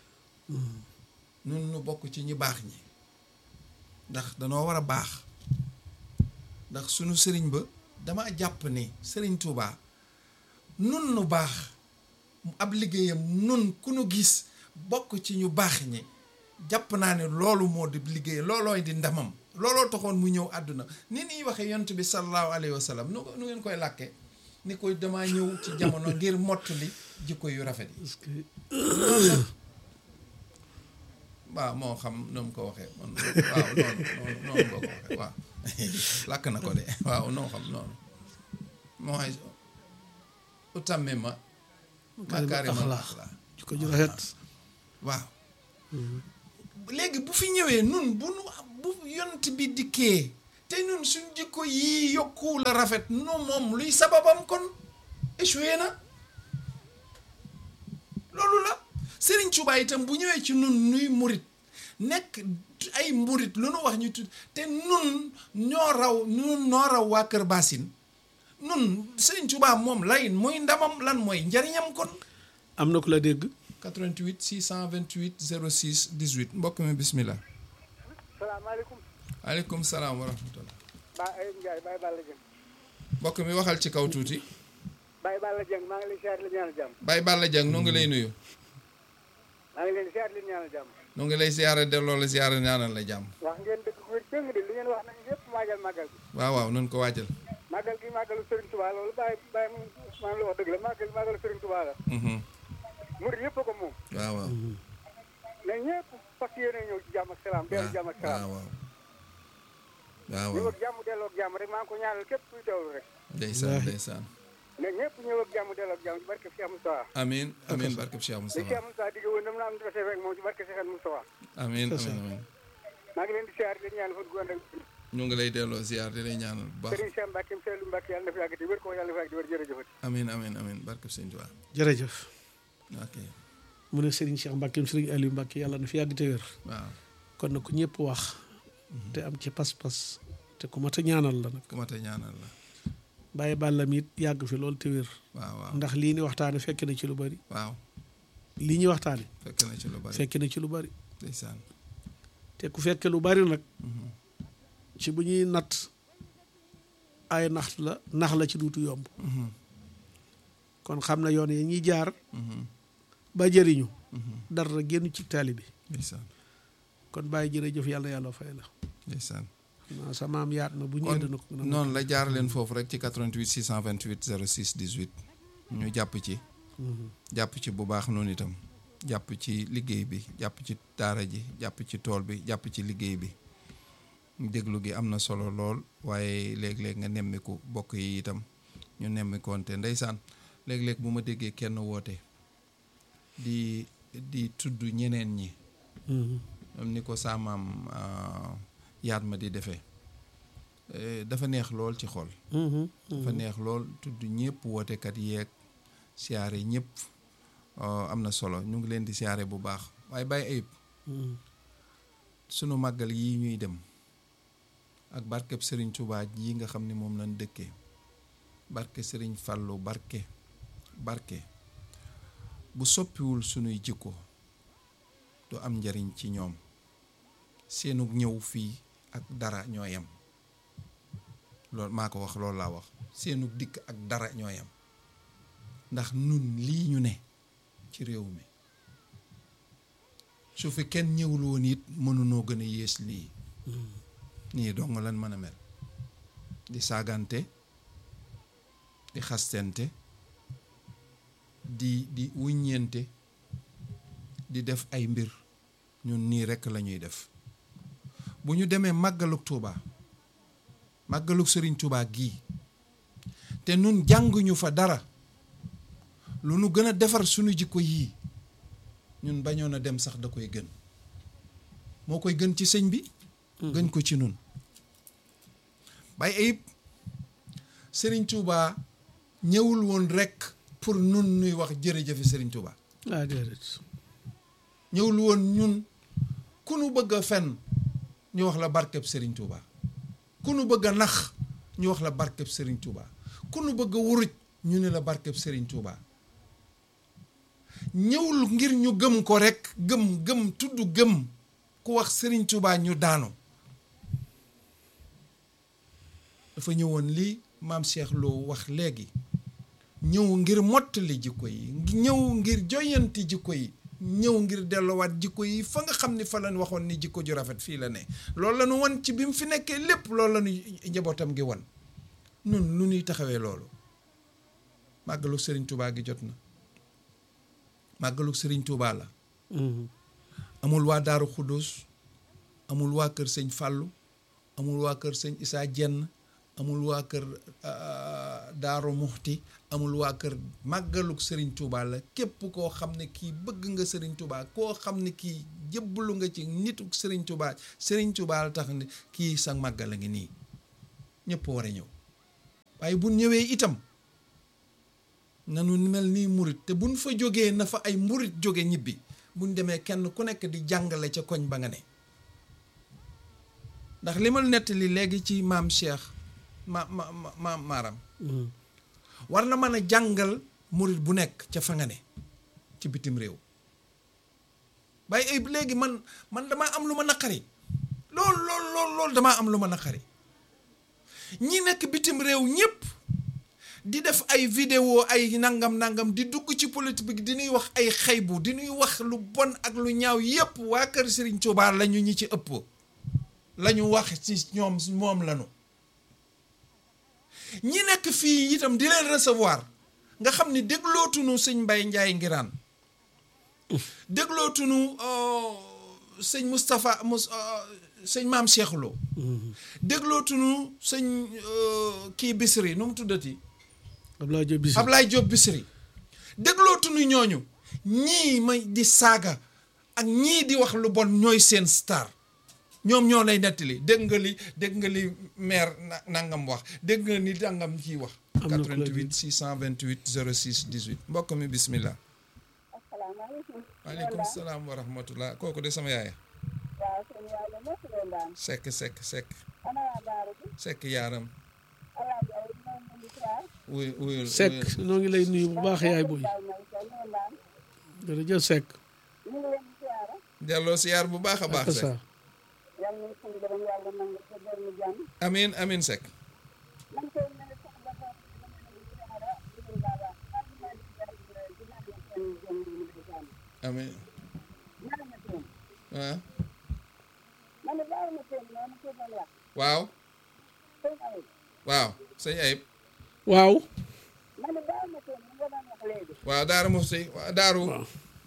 nun nu bokk ci ñi baax ñi ndax danoo war a baax ndax sunu sëriñ ba dama jàpp ne sëriñ Touba nun nu baax ab liggéeyam nun ku nu gis bokk ci ñu baax ñi jàpp naa ne loolu moo di liggéey loolooy di ndamam looloo taxoon mu ñëw àdduna ni niy waxee yont bi sallallahu alayhi wa sallam nu nu ngeen koy làkke ni koy dama ñëw ci jamono ngir mottali jikko yu rafet yi
parce que
waaw moo xam nu mu ko waxee man waaw noonu noonu noonu nga ko waxee waaw làkk na ko de waaw noo xam noonu mooy utamme ma makaarimal
axlaax
axlaax
jikko ju rafet
waaw léegi bu fi ñëwee nun bu nu bu yont bi dikkee te nun suñ jikko yii yokku la rafet nu moom luy sababam kon échoué na loolu la Serigne Touba itam bu ñëwee ci nun nuy murit nekk ay murit lu nu wax ñu tudd te nun ñoo raw nun noo raw waa Kër Basin nun Serigne Touba moom lay muy ndamam lan mooy njariñam kon
am na ku la dégg
88 628 06 18 mbokk mi bismillah
salaamaaleykum
aleykum salaam wa rahmatullah
Ba Ayib Ndiaye Baye Balla Dieng
mbokk mi waxal ci kaw tuuti
Baye Balla Dieng maa ngi lay siyaar li ñaanal jàmm
Baye Balla Dieng nu ngi lay nuyu
maa ngi leen di siyaar li ñaanal jàmm
nu ngi lay siyaare delloo la siyaare ñaanal la jàmm
wax ngeen dëgg ku wér péng de li ngeen wax nañu yëpp waajal màggal gi
waaw waaw nun ko waajal
màggal gi màggalu Serigne Touba loolu Baye Baye maa ngi la wax dëgg la màggal màggalu Serigne Touba la
Mhm.
murid yëpp a ko moom
waaw waaw
mais ñëpp fas yéene ñëw ci jàmm ak salaam dellu jàmm ak
waaw
salaam
waaw waaw
ñëw
waaw
ak jàmm delloo ak jàmm rek maa ngi ko ñaanal képp kuy teewlu rek
ndeysaan
Wallaahi.
ndeysaan
mais ñëpp ñëw ak jàmm delloo ak jàmm ci barke Cheikh Moustapha
amin amin barkeb Cheikh
li
Moustapha
Cheikh Moustapha digg woon dama na am defee rek moom ci barke Cheikh Moustapha
amin
C'est ça.
amin amin
maa ngi leen di siyaar di leen ñaanal fa dugg ànd ak
ñu ngi lay delloo ziar di lay ñaanal bu baax
Serigne Cheikh Mbacke Seydou Mbacke yàlla na fi yàgg di wér ko yàlla na fi yàgg di wér jërëjëfati
amin amin amin barkeb Sëñ Tuubaa
jërëjëf
ok
mu ne Serigne Cheikh Mbacke Serigne Aliou Mbacke yàlla na fi yàgg te wér
waaw
kon na ku ñëpp wax te am ci pas-pas te ku mat a ñaanal la nag
ku mat a ñaanal la
bàyyi bàllam it yàgg fi loolu te wér
waaw waaw
ndax lii ni waxtaane fekk na ci lu bari
waaw
lii ñuy waxtaane
fekk na ci lu bari
fekk na ci lu bari
ndeysaan
te ku fekke lu bari nag
Mhm.
ci bu ñuy natt ay nax la nax la ci duutu yomb
Mhm.
kon xam na yoon yi ñuy jaar
Mhm.
ba jëriñu
Mhm.
dara génn ci taali bi
ndeysaan
kon bàyyi jërëjëf yàlla yàlla fay la
ndeysaan
naa sa maam yaat na bu ñu
kon
ëdd na ko gën a
noonu la jaar leen foofu rek ci 88 628 06 18 ñu jàpp ci
Mhm.
jàpp ci bu baax noonu itam jàpp ci liggéey bi jàpp ci daara ji jàpp ci tool bi jàpp ci liggéey bi déglu gi am na solo lool waaye léeg-léeg nga nemmiku bokk yi itam ñu nemmikoonte ndeysaan léeg-léeg bu ma déggee kenn woote di di tudd ñeneen ñi
Mhm.
am ni ko saamaam ah, yaat ma di defee Eh, dafa neex lool ci xol
Mhm.
dafa neex lool tudd ñëpp wootekat yeeg siyaare ñëpp oh, am na solo ñu ngi leen di siyaare bu baax waaye bàyyi ayib
Mhm.
sunu màggal yi ñuy dem ak barkeb sëriñ Tuubaa yi nga xam ne moom lañ dëkkee barke sëriñ Fàllu barke barke bu soppiwul sunuy jikko du am njariñ ci ñoom seenu ñëw fii ak dara ñoo yem loolu maa ko wax loolu laa wax seenu dikk ak dara ñoo yem ndax nun lii ñu ne ci réew mi su fi kenn ñëwul woon it mënunoo gën a yées lii nii dong lan mën a mel di saagante di xastente di di wuññeente di def ay mbir ñun nii rekk la ñuy def bu ñu demee màggaluk Tuuba màggaluk Sëriñ Tuuba gii te nun jànguñu fa dara lu nu gën a defar sunu jikko yii ñun bañoon a dem sax da koy gën moo koy gën ci sëñ bi gën ko ci nun bay ayib Sëriñ Tuuba ñëwul woon rekk pour nun nuy wax jërëjëfe Sëriñ Tuuba
ah déedéet
ñëwul woon ñun ku nu bëgg a fen ñu wax la barkeb Sëriñ Tuuba ku nu bëgg a nax ñu wax la barkeb Sëriñ Tuuba ku nu bëgg a wuruj ñu ne la barkeb Sëriñ Tuuba ñëwul ngir ñu gëm ko rekk gëm gëm tudd gëm ku wax Sëriñ Tuuba ñu daanu dafa ñëwoon lii maam Cheikh Lo wax léegi ñëw ngir mottali jikko yi ñëw ngir joyanti jikko yi ñëw ngir delluwaat jikko yi fa nga xam ni fa lañ waxoon ni jikko ju rafet fii la ne loolu la ñu wan ci bi mu fi nekkee lépp loolu la ñu njabootam gi wan nun nu ñuy taxawee loolu màggalu Sëriñ Tuubaa gi jot na màggalu Sëriñ Tuubaa la
Mhm.
amul waa Daaru Xudus amul waa kër sëñ Fàllu amul waa kër sëñ Isaa Jenn amul waa kër ah, Daaru Muxti amul waa kër màggaluk Sëriñ Tuubaa la képp koo xam ne kii bëgg nga Sëriñ Tuubaa koo xam ne kii jébbalu nga ci nitu Serigne Touba Serigne Touba la tax ni kii sa màggal a ngi nii ñëpp war a ñëw waaye bu ñëwee itam nanu mel nii murit te buñ fa jógee na fa ay murit jóge ñibbi buñ demee kenn ku nekk di jàngale ca koñ ba nga ne ndax li ma nettali léegi ci maam Cheikh ma ma ma maam Maaram war na mën a jàngal murit bu nekk ca fa nga ne ci bitim réew waaye ay léegi man man damaa am lu ma naqari lool lool lool lool damaa am lu ma naqari ñi nekk bitim réew ñëpp di def ay vidéo ay nangam nangam di dugg ci politique bi di ñuy wax ay xaybu di ñuy wax lu bon ak lu ñaaw yépp waa kër Serigne Touba lañu ñi ci ëpp lañu wax ci ñoom moom lañu ñi nekk fii itam di leen recevoir nga xam ni déglootuñu sëñ Mbay Njaay ngiraan déglootuñu sëñ Moustapha Mous sëñ maam Cheikh Lo déglootuñu sëñ kii Bisri nu mu tuddati
Abdoulaye Diop Bichri
Ablaye Diop Bisri déglootuñu ñooñu ñii may di saaga ak ñii di wax lu bon ñooy seen star ñoom ñoo lay nettali dégg nga li dégg nga li maire na- nangam wax dégg nga ni nangam ciy wax.
Am na ku lay
88 628 06 18 mbokk mi bismillah.
asalaamaaleykum.
waaleykum salaam wa rahmatullah kooku de sama yaay.
waaw sëñ yàlla mos leen daan.
sekk sekk sekk
ana waa Daara bi.
sekk yaaram.
alaaji ay moom mu ngi siyaar.
wuy wuyul
Seck
wuyul.
noo ngi lay nuyu bu baax yaay booy
Baay may sa leen daan.
jërëjëf Seck
ñu ngi leen di siyaara.
delloo siyaar bu baax a baax
ak
sekk.
sa
yal nañu suñu borom yàlla nangu sa borom jàmm.
amiin amiin sekk.
man koy mel sax dafa dama leen di siyaara di leen baala. man maa ngi siyaar di leen di leen seen jëm di leen di jàmm.
amiin
ñaar na teen.
ah
man de baax na teen noonu ko doon wax.
waaw
sëñ Ayib.
waaw sëñ Ayib.
waaw
man de baax na teen li nga doon wax léegi.
waaw Daaru Muxti waaw Daaru.
waaw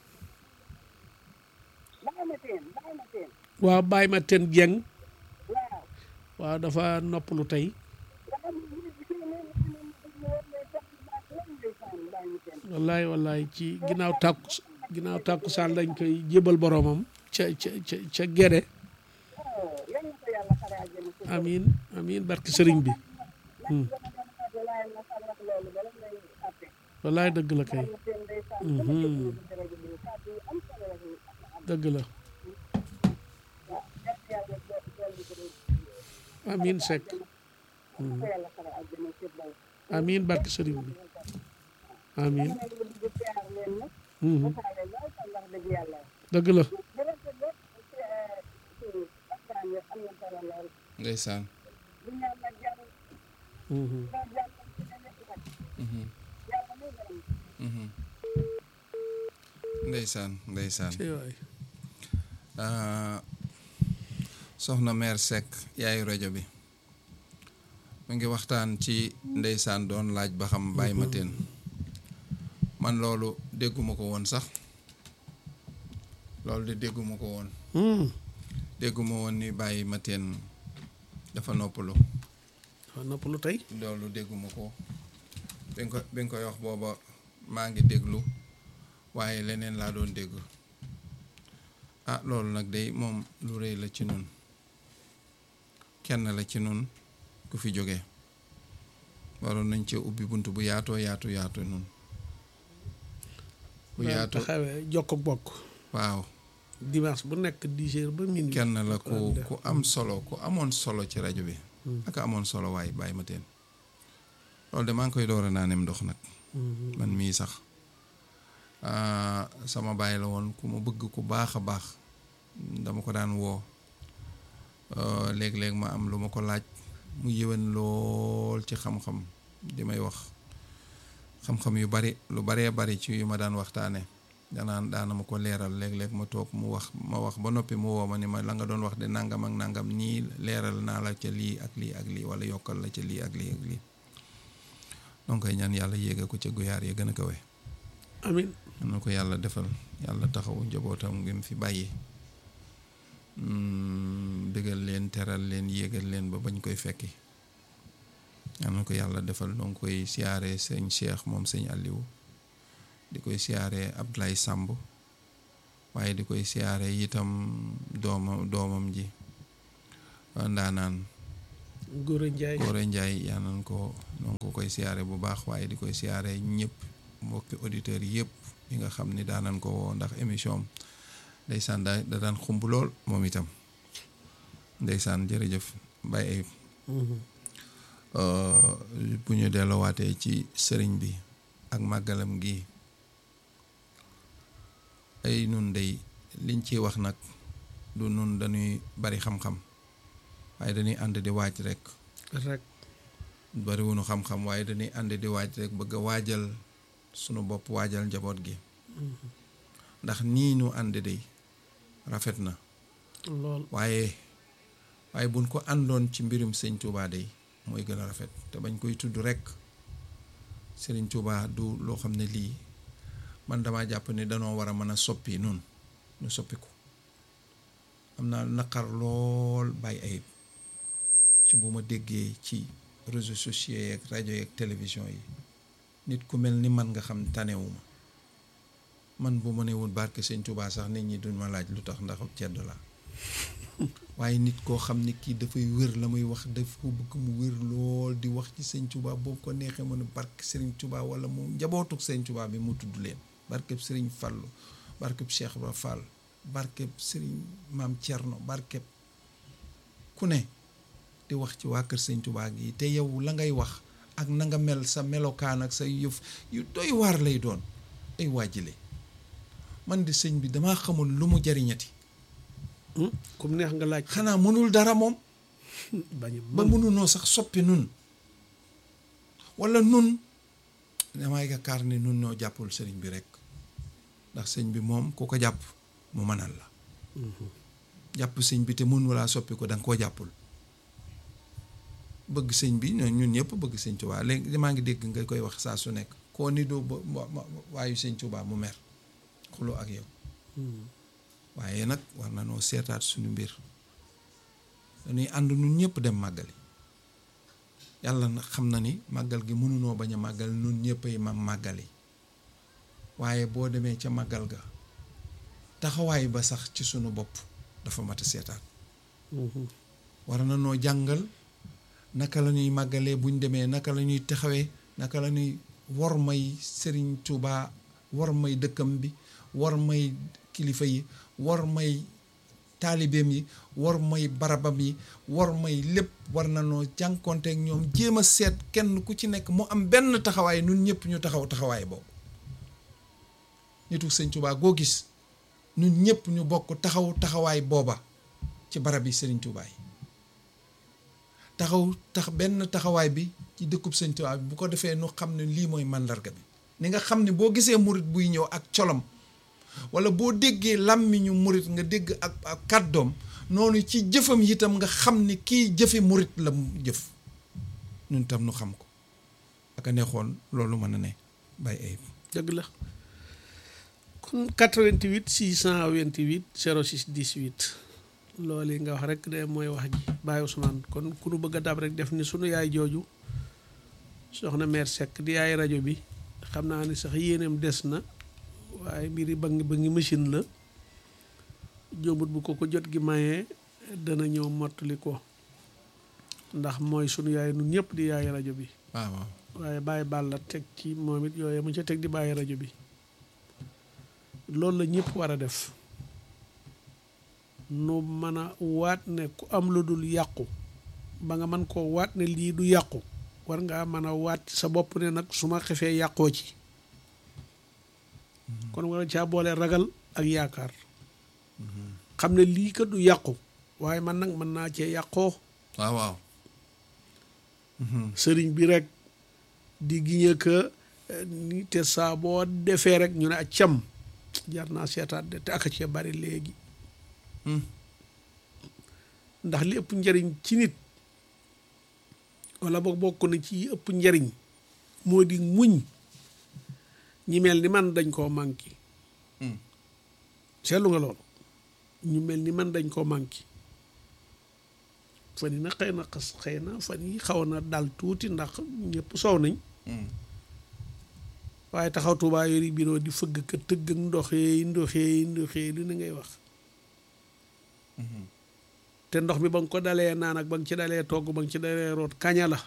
baax na teen baax na teen.
waaw bàyyi ma ten jeng
waaw.
waaw dafa noppalu tey
nga xam ne nit bi ne ne ne ne ne sax baax lan ndeysaan bàyyi ñu teen.
wallaay wallaay ci ginnaaw tàkku ginnaaw tàkkusaan lañ koy jébal boromam ca ca ca ca gede
oh yal na ko yàlla xare àjjana ci
amin amin barki sëriñ bi Hmm.
waaye na sax wax loolu bala ngay àtte.
wallaay dëgg la kay
ñu teen ndeysaan.
Mhm.
ci rajo bi kàddu yu am solo la ñuy am.
dëgg la
waaw yal na yàlla do- dolli ko rek.
amin Seck
yal na ko yàlla xare àjjana ci baw.
amin barki sëriñ bi amin
dama ne bëgg siyaar leen nag.
Mhm.
waxaale lool sax wax dëgg yàlla.
dëgg la
bu rafet lépp ci ci waxtaan wi am na solo lool.
ndeysaan.
bu ñaan nag jàmm
Mhm.
loolu jàmm ci ne nekk nag.
Mhm,
yàlla muy borom.
mhm. ndeysaan ndeysaan.
ci waay
ah, soxna mère Seck yaayu rajo bi mu ngi waxtaan ci ndeysaan doon laaj ba xam bàyyi ma teen man loolu dégguma ko woon sax loolu de dégguma ko woon
Hmm.
dégguma woon ni bàyyi ma teen dafa noppalu
dafa noppalu tey
loolu dégguma ko bi nga ko bi nga koy wax booba maa ngi déglu waaye leneen laa doon dégg ah loolu nag day moom lu rëy la ci nun kenn la ci nun ku fi jóge waroon nañ ci ubbi bunt bu yaatoo yaatu yaatu nun bu
daan
yaatu
taxawee jokk bokk
waaw
dimanche bu nekk dix heures ba minuit
kenn la ku
daan def.
ku am solo ku amoon solo ci rajo bi
Hmm.
ak amoon solo waaye bàyyi ma teen loolu de maa ngi koy door a naanem ndox nag
Mhm.
man mii sax ah, sama baay la woon ku ma bëgg ku baax a baax dama ko daan woo ah, léeg-léeg ma am lu ma ko laaj mu yéwén lool ci xam-xam di may wax xam-xam yu bari lu baree bari ci yu ma daan waxtaane danaan daana ma ko leeral léeg-léeg ma toog mu wax ma wax ba noppi mu woo ma ni ma la nga doon wax de nangam ak nangam nii leeral naa la ca lii ak lii ak lii wala yokkal la ca lii ak lii ak lii donc koy ñaan yàlla yéege ko ca guyaar ya gën a kawe
amin
am na ko yàlla defal yàlla taxawu njabootam ngi mu fi bàyyi bégal leen teral leen yéegal leen ba bañ koy fekki am na ko yàlla defal donc koy siyaare sëñ Cheikh moom sëñ Aliou di koy siyaare Abdoulaye Samb waaye di koy siyaare itam doomam doomam ji ndaanaan
Gora Ndiaye
Gora Ndiaye yaa nañ ko noonu ko koy siyaare bu baax waaye di koy siyaare ñëpp mbokki auditeurs yëpp yi nga xam ni daanan ko woo ndax émission am ndeysaan da da daan xumb lool moom itam ndeysaan jërëjëf Baye Ayib bu ñu delloowaatee ci sëriñ bi ak màggalam gi ay nun day liñ ciy wax nag du nun dañuy bari xam-xam waaye dañuy ànd di waaj rek
rek
bariwunu xam-xam waaye dañuy ànd di waaj rek bëgg a waajal sunu bopp waajal njaboot gi ndax nii nu ànd day rafet na
lool
waaye waaye buñ ko àndoon ci mbirum sëñ Touba day mooy gën a rafet te bañ koy tudd rek sëriñ Touba du loo xam ne lii man dama jàpp ne danoo war a mën a soppi nun ñu soppi ko am naa naqar lool bàyyi ayib ci bu ma déggee ci réseaux sociaux yeeg rajo yeeg télévision yi nit ku mel ni man nga xam tanewuma man bu ma ne woon barke sëñ Touba sax nit ñi duñ ma laaj lu tax ndax cedd la waaye nit koo xam ne kii dafay wér la muy wax daf ko bëgg mu wér lool di wax ci sëñ Touba boobu ko neexee mu ne barke Serigne Touba wala mu njabootuk sëñ Touba bi mu tudd leen barkeb Serigne Fallou barkeb Cheikh Ibra Fall barkeb Serigne Maam Thierno barkeb ku ne di wax ci waa kër sëñ Touba gi te yow la ngay wax ak na nga mel sa melokaan ak sa yëf yu doy waar lay doon ay waajile man di sëñ bi damaa xamul lu mu jariñati
comme neex nga laaj
xanaa mënul dara moom
bañ
ba mënunoo sax soppi nun wala nun damay yaakaar ne nun noo jàppul sëriñ bi rek ndax sëñ bi moom ku ko jàpp mu mënal la jàpp sëñ bi te mun walaa soppi ko da nga koo jàppul bëgg sëñ bi ñun ñëpp bëgg sëñ Tuubaa léegi maa ngi dégg nga koy wax saa su nekk koo ni doo ba waayu sëñ Tuubaa mu mer xuloo ak yow waaye nag war na noo seetaat suñu mbir dañuy ànd nun ñëpp dem màggali yàlla na xam na ni màggal gi mënunoo bañ a màggal nun ñëpp ay mam màggali waaye boo demee ca màggal ga taxawaay ba sax ci sunu bopp dafa mat a seetaat war na noo jàngal naka la ñuy màggalee buñ demee naka la ñuy taxawee naka la ñuy war may Sëriñ Tuubaa war may dëkkam bi war may kilifa yi war may taalibeem yi war may barabam yi war may lépp war na noo jànkonteek ñoom jéem a seet kenn ku ci nekk mu am benn taxawaay nun ñëpp ñu taxaw taxawaay boobu nitu sëñ Tuubaa goo gis nun ñëpp ñu bokk taxaw taxawaay booba ci barab yi sëriñ Tuubaa yi taxaw tax benn taxawaay bi ci dëkkub sëñ Tuubaa bi bu ko defee nu xam ne lii mooy màndarga bi ni nga xam ne boo gisee murit buy ñëw ak colom wala boo déggee làmmiñu murit nga dégg ak ak kàddoom noonu ci jëfam itam nga xam ni kii jëfe murit la mu jëf ñun tam nu xam ko aka neexoon loolu mën a ne bàyyi ayib
dëgg la kon 88 628 06 18 loolu yi nga wax rek de mooy wax ji Baye Ousmane kon ku nu bëgg a dab rek def ni sunu yaay jooju soxna mère Seck di yaay rajo bi xam naa ni sax yéeneem des na waaye mbir yi ba ngi ba ngi machine la jóomut bu ko ko jot gi mayee dana ñëw mottali ko ndax mooy sunu yaay nun ñëpp di yaay rajo bi
waaw waaw
waaye bàyyi baal la teg ci moom it yooyu mu ca teg di bàyyi rajo bi loolu la ñëpp war a def nu mën a waat ne ku am lu dul yàqu ba nga mën koo waat ne lii du yàqu war ngaa mën a waat sa bopp ne nag su ma xefee yàqoo ci kon war a caa boole ragal ak yaakaar xam ne lii kat du yàqu waaye man nag mën naa cee yàqoo
waaw waaw
sëriñ bi rek di giñe que ni te saa boo defee rek ñu ne a cam jar naa seetaat de te aka cee bari léegi ndax li ëpp njariñ ci nit wala boog bokk na ci ëpp njariñ moo di muñ ñi mel ni man dañ koo manqué seetlu nga loolu ñu mel ni man dañ koo manqué fan yi nag xëy na xas xëy na fan yi xaw na dal tuuti ndax ñëpp soow nañ waaye taxaw Tuubaa yori biro di fëgg ka tëgg ak ndoxee ndoxee ndoxee lu ne ngay wax te ndox mi ba nga ko dalee naan ak ba nga ci dalee togg ba nga ci dalee root kaña la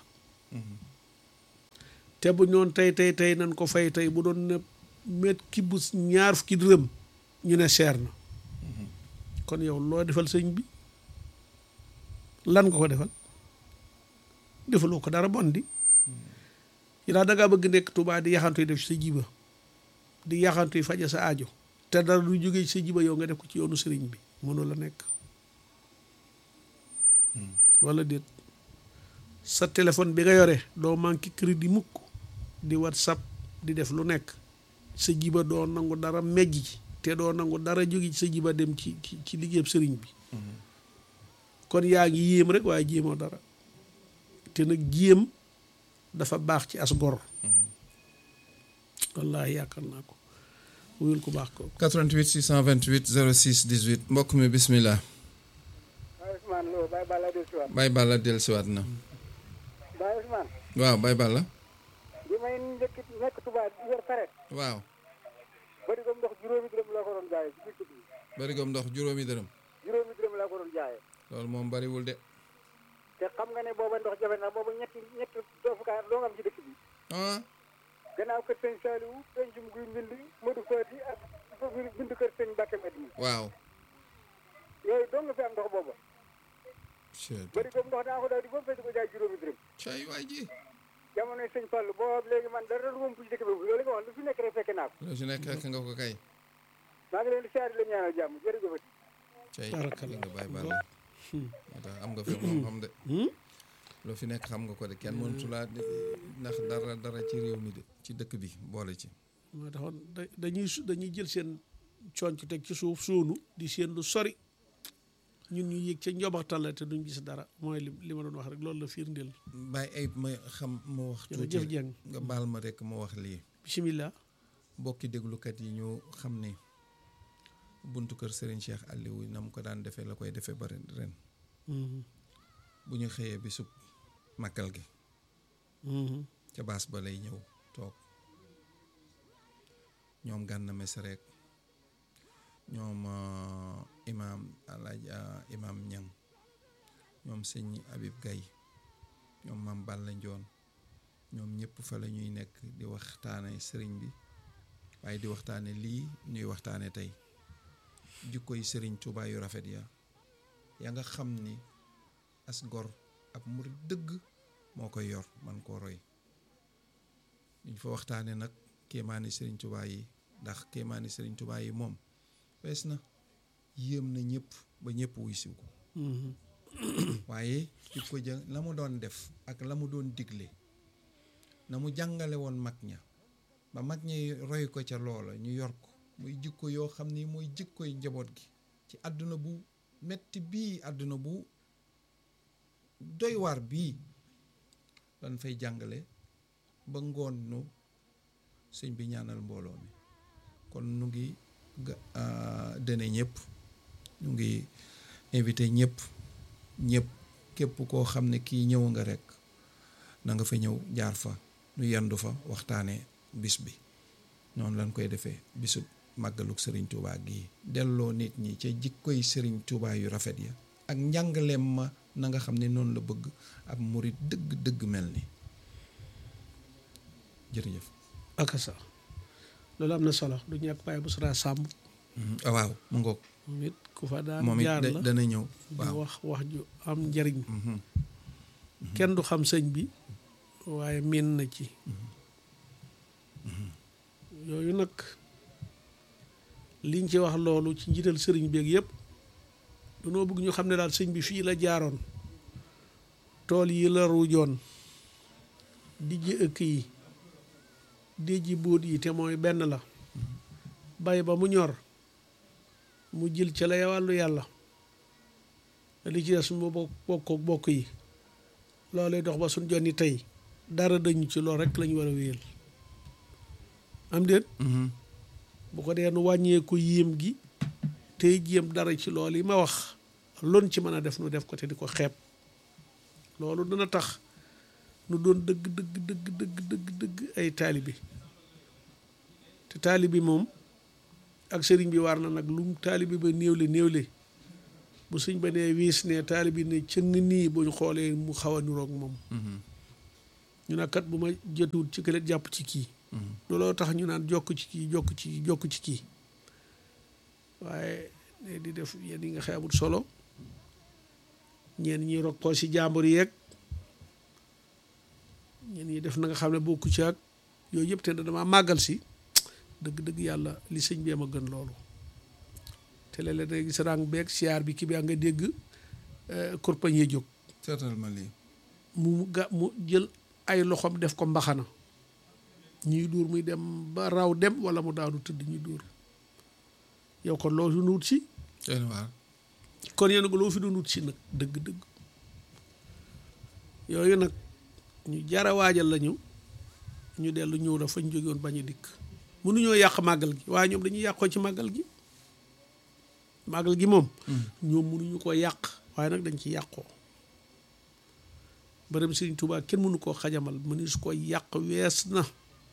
te bu ñoon tey tey tey nan ko fay tey bu doon ne met ki bu ñaar fukki dërëm ñu ne seer na kon yow loo defal sëñ bi lan nga ko defal defaloo ko dara bon di yi daal da ngaa bëgg nekk Tuubaa di yaxantu yi def ci sa jiba di yaxantu yi faja sa aajo te dara du jógee ci sa jiba yow nga def ko ci yoonu sëriñ bi mënu la nekk wala déet sa téléphone bi nga yore doo manqué crédit mukk di whatsapp di def lu nekk sa jiba doo nangu dara mejj ci te doo nangu dara jóge ci sa jiba dem ci ci ci liggéeyam sëriñ bi kon yaa ngi yéem rek waaye jéemoo dara te nag jéem dafa baax ci as gor wallaahi yaakaar naa ko wuyul ku baax ko
88 628 06 18 mbokk mi bismillah
Baye Ousmane Lo Baye Balla del Siwaat
Baye Balla dellusiwaat na
Baye Ousmane
waaw Baye Balla
bi may njëkk nekk Touba di yor saret
waaw
bari ko ndox juróomi dërëm laa ko doon jaayee ci biir bi
barigoom ndox juróomi dërëm
juróomi dërëm laa ko doon jaayee
loolu moom bariwul de
te xam nga ne booba ndox jafe na booba ñetti ñetti doofukaay doo nga am ci dëkk bi
ah
gannaaw kër sëñ Saliou pencum guy mbind Modou Fati ak bindu kër sëñ Mbacke Madina
waaw
yooyu doo nga fi am ndox booba bari ko ndox daa ko daal di ba mu fay di ko jaay juróomi dërëm
cay waay ji
jamonoy sëñ Fall boo léegi man dara du moom ci dëkk bi loolu nga wax lu fi nekk rek fekk naa ko
loo si nekk fekk nga ko kay
maa ngi leen di siyaare leen ñaanal jàmm jërëjëfati
cay
Barakallah.
li nga Baye Balla moo tax am nga fi moom xam de loo fi nekk xam nga ko de kenn mënatu laa di- ndax dara dara ci réew mi de ci dëkk bi boole ci
moo taxoon da- dañuy su- dañuy jël seen conc teg ci suuf suunu di seen lu sori ñun ñu yëg ca njobaxtal la te duñ gis dara mooy li li ma doon wax rek loolu la firndeel
Baye ay ma xam ma wax tuuti
jërëjëf Dieng
nga baal ma rek ma wax lii
bisimilah
mbokki déglukat yi ñu xam ne buntu kër Serigne Cheikh Aliou na mu ko daan defee la koy defee bari ren
Mhm.
bu ñu xëyee bi sub màggal gi
Mhm.
ca baas ba lay ñëw toog ñoom gànna mes rek ñoom euh, imaam alaaj euh, imaam ñang ñoom sëñ Habib Gaye ñoom maam Balla Njoon ñoom ñëpp fa la ñuy nekk di waxtaane sëriñ bi waaye di waxtaane lii ñuy waxtaane tey jikkoy sëriñ Tuubaa yu rafet ya ya nga xam ni as gor ab murit dëgg moo koy yor man koo roy duñ fa waxtaane nag kéemaani sëriñ Tuubaa yi ndax kéemaani sëriñ Tuubaa yi moom fees na yéem na ñëpp ba ñëpp wuy siw ko
Mhm.
waaye ci ko ja la mu doon def ak la mu doon digle na mu jàngale woon mag ña ba mag ña roy ko ca loola ñu yor ko muy jikko yoo xam ni mooy jikkoy njaboot gi ci àdduna bu metti bii àdduna bu doy waar bii lan fay jàngale ba ngoon nu sëñ bi ñaanal mbooloo mi kon nu ngi ga- ah, dene ñëpp ñu ngi invité ñëpp ñëpp képp koo xam ne kii ñëw nga rek na nga fa ñëw jaar fa nu yendu fa waxtaanee bis bi noonu lañ koy defee bisu màggaluk sëriñ Touba gii delloo nit ñi ca jikkoy sëriñ Touba yu rafet ya ak njàngaleem ma na nga xam ne noonu la bëgg ab murit dëgg dëgg mel ni jërëjëf
ak sa loolu am na solo du ñàkk Baye Boussra Samb
Mhm. Ah, waaw mu ngoog
moom it ku fa daan
moom it
jaar
da-
la
dana ñëw
di
waaw
wax wax ju am njariñ
Mhm.
kenn du xam sëñ bi waaye miin na ci yooyu nag liñ ci wax loolu ci njiital sëriñ beeg yëpp dunoo bëgg ñu xam ne daal sëñ bi fii la jaaroon tool yi la ruujoon dijji ëkk yi dijji bóot yi te mooy benn la bay ba mu ñor mu jël ca lay wàllu yàlla li ci des mu bokk bokk bokk yi loolay dox ba suñ jonni tey dara dañu ci lool rek lañu war a wéyal am déet
Mhm.
bu ko dee nu wàññeeku yéem gi tey jéem dara ci loolu yi ma wax lon ci mën a def nu def ko te di ko xeeb loolu dina tax nu doon dëgg dëgg dëgg dëgg dëgg dëgg ay taalibe te taalibi moom ak sëriñ bi war na nag lum taalibi ba néewle néewle bu sëñ ba nee wiis ne taalibi ne cëng nii buñ xoolee mu xaw a niroog moom ñu ne kat bu ma jëtuwut ci kële jàpp ci kii looloo tax ñu naan jokk ci kii jokk ci kii jokk ci kii waaye ne di def yenn yi nga xeebut solo ñeen ñi rokkoo si jàmbur yeeg ñeen ñi def na nga xam ne bokku ci ak yooyu yëpp te dama màggal si dëgg-dëgg yàlla li sëñ bee ma gën loolu te léeg-léeg da gis rang beeg siyaar bi ki bi nga dégg kurpañ yi jóg
seetal ma lii
mu ga mu jël ay loxoom def ko mbaxana ñuy duur muy dem ba raw dem wala mu daanu tëdd ñuy duur yow kon loo fi nuut si
doy na waar
kon yéen ko loo fi doon wut si nag dëgg-dëgg yooyu nag ñu jara waajal lañu ñu dellu ñëw la fañ jóge woon bañ a dikk mënuñoo yàq màggal gi waaye ñoom dañuy yàqoo ci màggal gi màggal gi moom ñoom mënuñu ko yàq waaye nag dañ ci yàqoo bërëm Sëriñ Tuubaa kenn mënu koo xajamal mënu su ko yàq wees na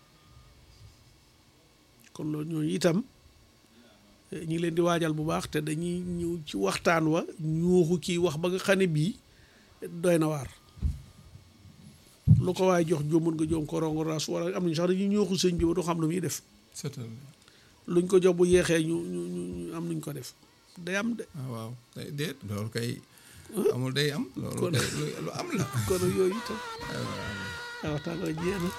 kon loolu ñooñu itam ñu ngi leen di waajal bu baax te dañuy ñëw ci waxtaan wa ñuuxu kii wax ba nga xam ne bii doy na waar lu ko waaye jox jóomën nga joom ko rongo ras wala am nañu sax dañuy ñuuxu sëñ bi ba du xam lu muy def
seetal
luñ ko jox bu yeexee ñu ñu ñu ñu am nuñ ko def day am de
ah waaw day déet loolu kay amul day am loolu
Kon-
kay lu lu am la
kon nag yooyu itam a waxtaan wa jeex na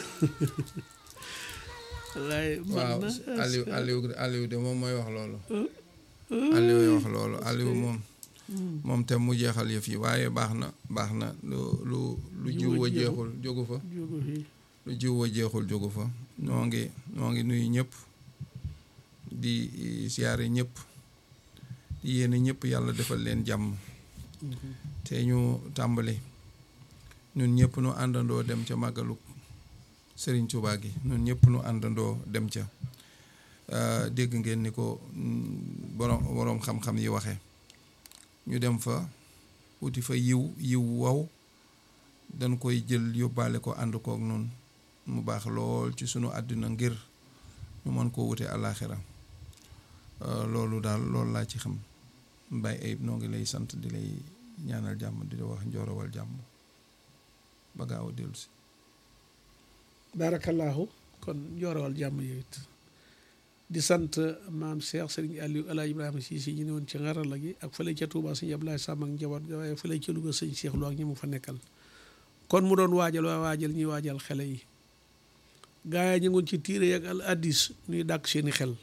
waaye
waaw
man na
Aliou Aliou Aliou de moom mooy wax loolu Aliou wax loolu Aliou moom moom te mu jeexal yëf yi waaye baax na baax na lu lu lu jiw wa jeexul jógu fa
jógu fii
lu jiw wa jeexul jógu fa ñoo ngi ñoo ngi nuyu ñëpp di siyaare ñëpp di yéene ñëpp yàlla defal leen jàmm te ñu tàmbali ñun ñëpp nu àndandoo dem ca màggalu Sëriñ Tuubaa gi ñun ñëpp nu àndandoo dem ca Euh, dégg ngeen ni ko mm, borom borom xam-xam yi waxe ñu dem fa wuti fa yiw yiw waw dañ koy jël yóbbaale ko ànd kook noonu mu baax lool ci sunu àddina ngir ñu mën koo wute àllaaxira Euh, loolu daal loolu laa ci xam Baye Ayib noo ngi lay sant di lay ñaanal jàmm di la wax njoorawal jàmm ba gaaw a dellu si
baarakallaahu kon joorawal jàmm yow it di sant maam Cheikh Serigne Aliou El Hadj Ibrahima Cissé ñu ne woon ci ngarala gi ak fële ca Touba sëñ Abdoulaye Samb ak njaboot ga waaye fële ca Louga sëñ Cheikh Lo ak ñi mu fa nekkal kon mu doon waajal waa waajal ñuy waajal xele yi gaa yi ñu ngoon ci tiire yak al addis ñuy dàkk seeni xel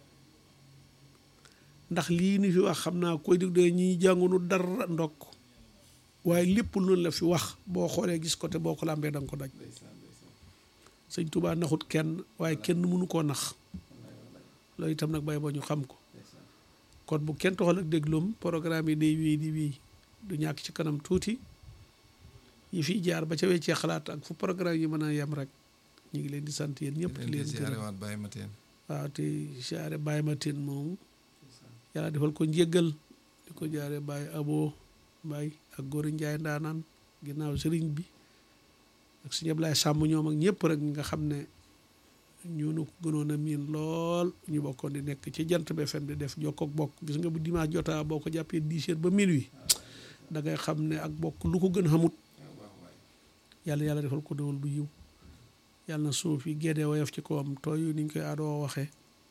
ndax lii ni fi wax xam naa koy dig doy ñiy jàngunu dara ndokk waaye lépp loolu la fi wax boo xoolee gis ko te boo ko làmbee da nga ko daj sëñ Touba naxut kenn waaye kenn mënu koo nax loolu itam nag bay boo ñu xam ko kon bu kenn toxal ak dégloom programme yi day wéy di wéy du ñàkk ci kanam tuuti yi fiy jaar ba ca weccee xalaat ak fu programme yi mën a yem rek ñu ngi leen di sant yéen ñëpp di
leen di
leen
siyaare
gërëm
waat Baye Mateen
waaw te siyaare Baye Mateen moomu yàlla defal ko njéggal di ko jaare Baye Abo Baye ak Góori Njaay ndaanaan ginnaaw sëriñ bi ak sëñ Ablaye Sàmm ñoom ak ñëpp rek ñi nga xam ne ñoonu ko gënoon a miin lool ñu bokkoon di nekk ci jant bi FM di def jokkook bokk gis nga bu dimanche jotaa boo ko jàppee dix heures ba minuit da ngay xam ne ak bokk lu ko gën xamut yàlla yàlla defal ko dawal bu yiw yàlla na suuf yi gédee woyof ci kawam tooy ni ñu koy aadoo waxee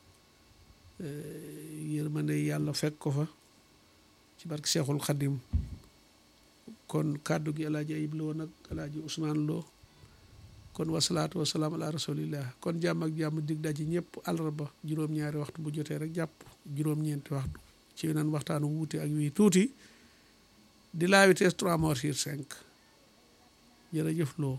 yërmande yàlla fekk ko fa ci barke Seexul Xadim kon kàddu gi alaaji Ayib Lo nag alaaji Ousmane Lo kon wasalaatu wasalaam ala rasulillah kon jàmm ak jàmm dig daji ñëpp àllarba juróom-ñaari waxtu bu jotee rek jàpp juróom-ñeenti waxtu ci yeneen waxtaanu wuute ak wii tuuti di la vitesse 3 mort sur 5 jërëjëf Lo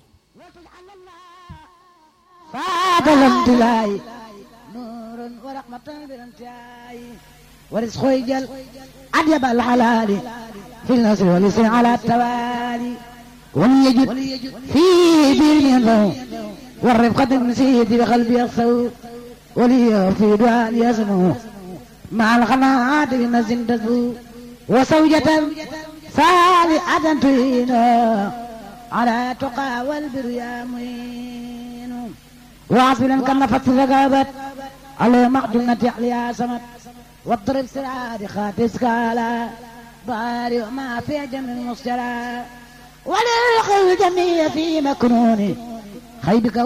بعد الامتلاء نور ورحمة بالانتهاء ورزق يجل أديب الحلال في النصر واليسر على التوالي وليجد في بير له والرفقة المسيد بقلب يخسو ولي في دعاء يسمو مع القناعات بنزل تزو وزوجة صالحة تعينه على تقى والبر يا معين وعصبا كالنفس فقابت على معجنة يا سمت واضرب سراد خاتس كالا بارئ ما في جمع المسجرة وللخل الجميع في مكنون خيبك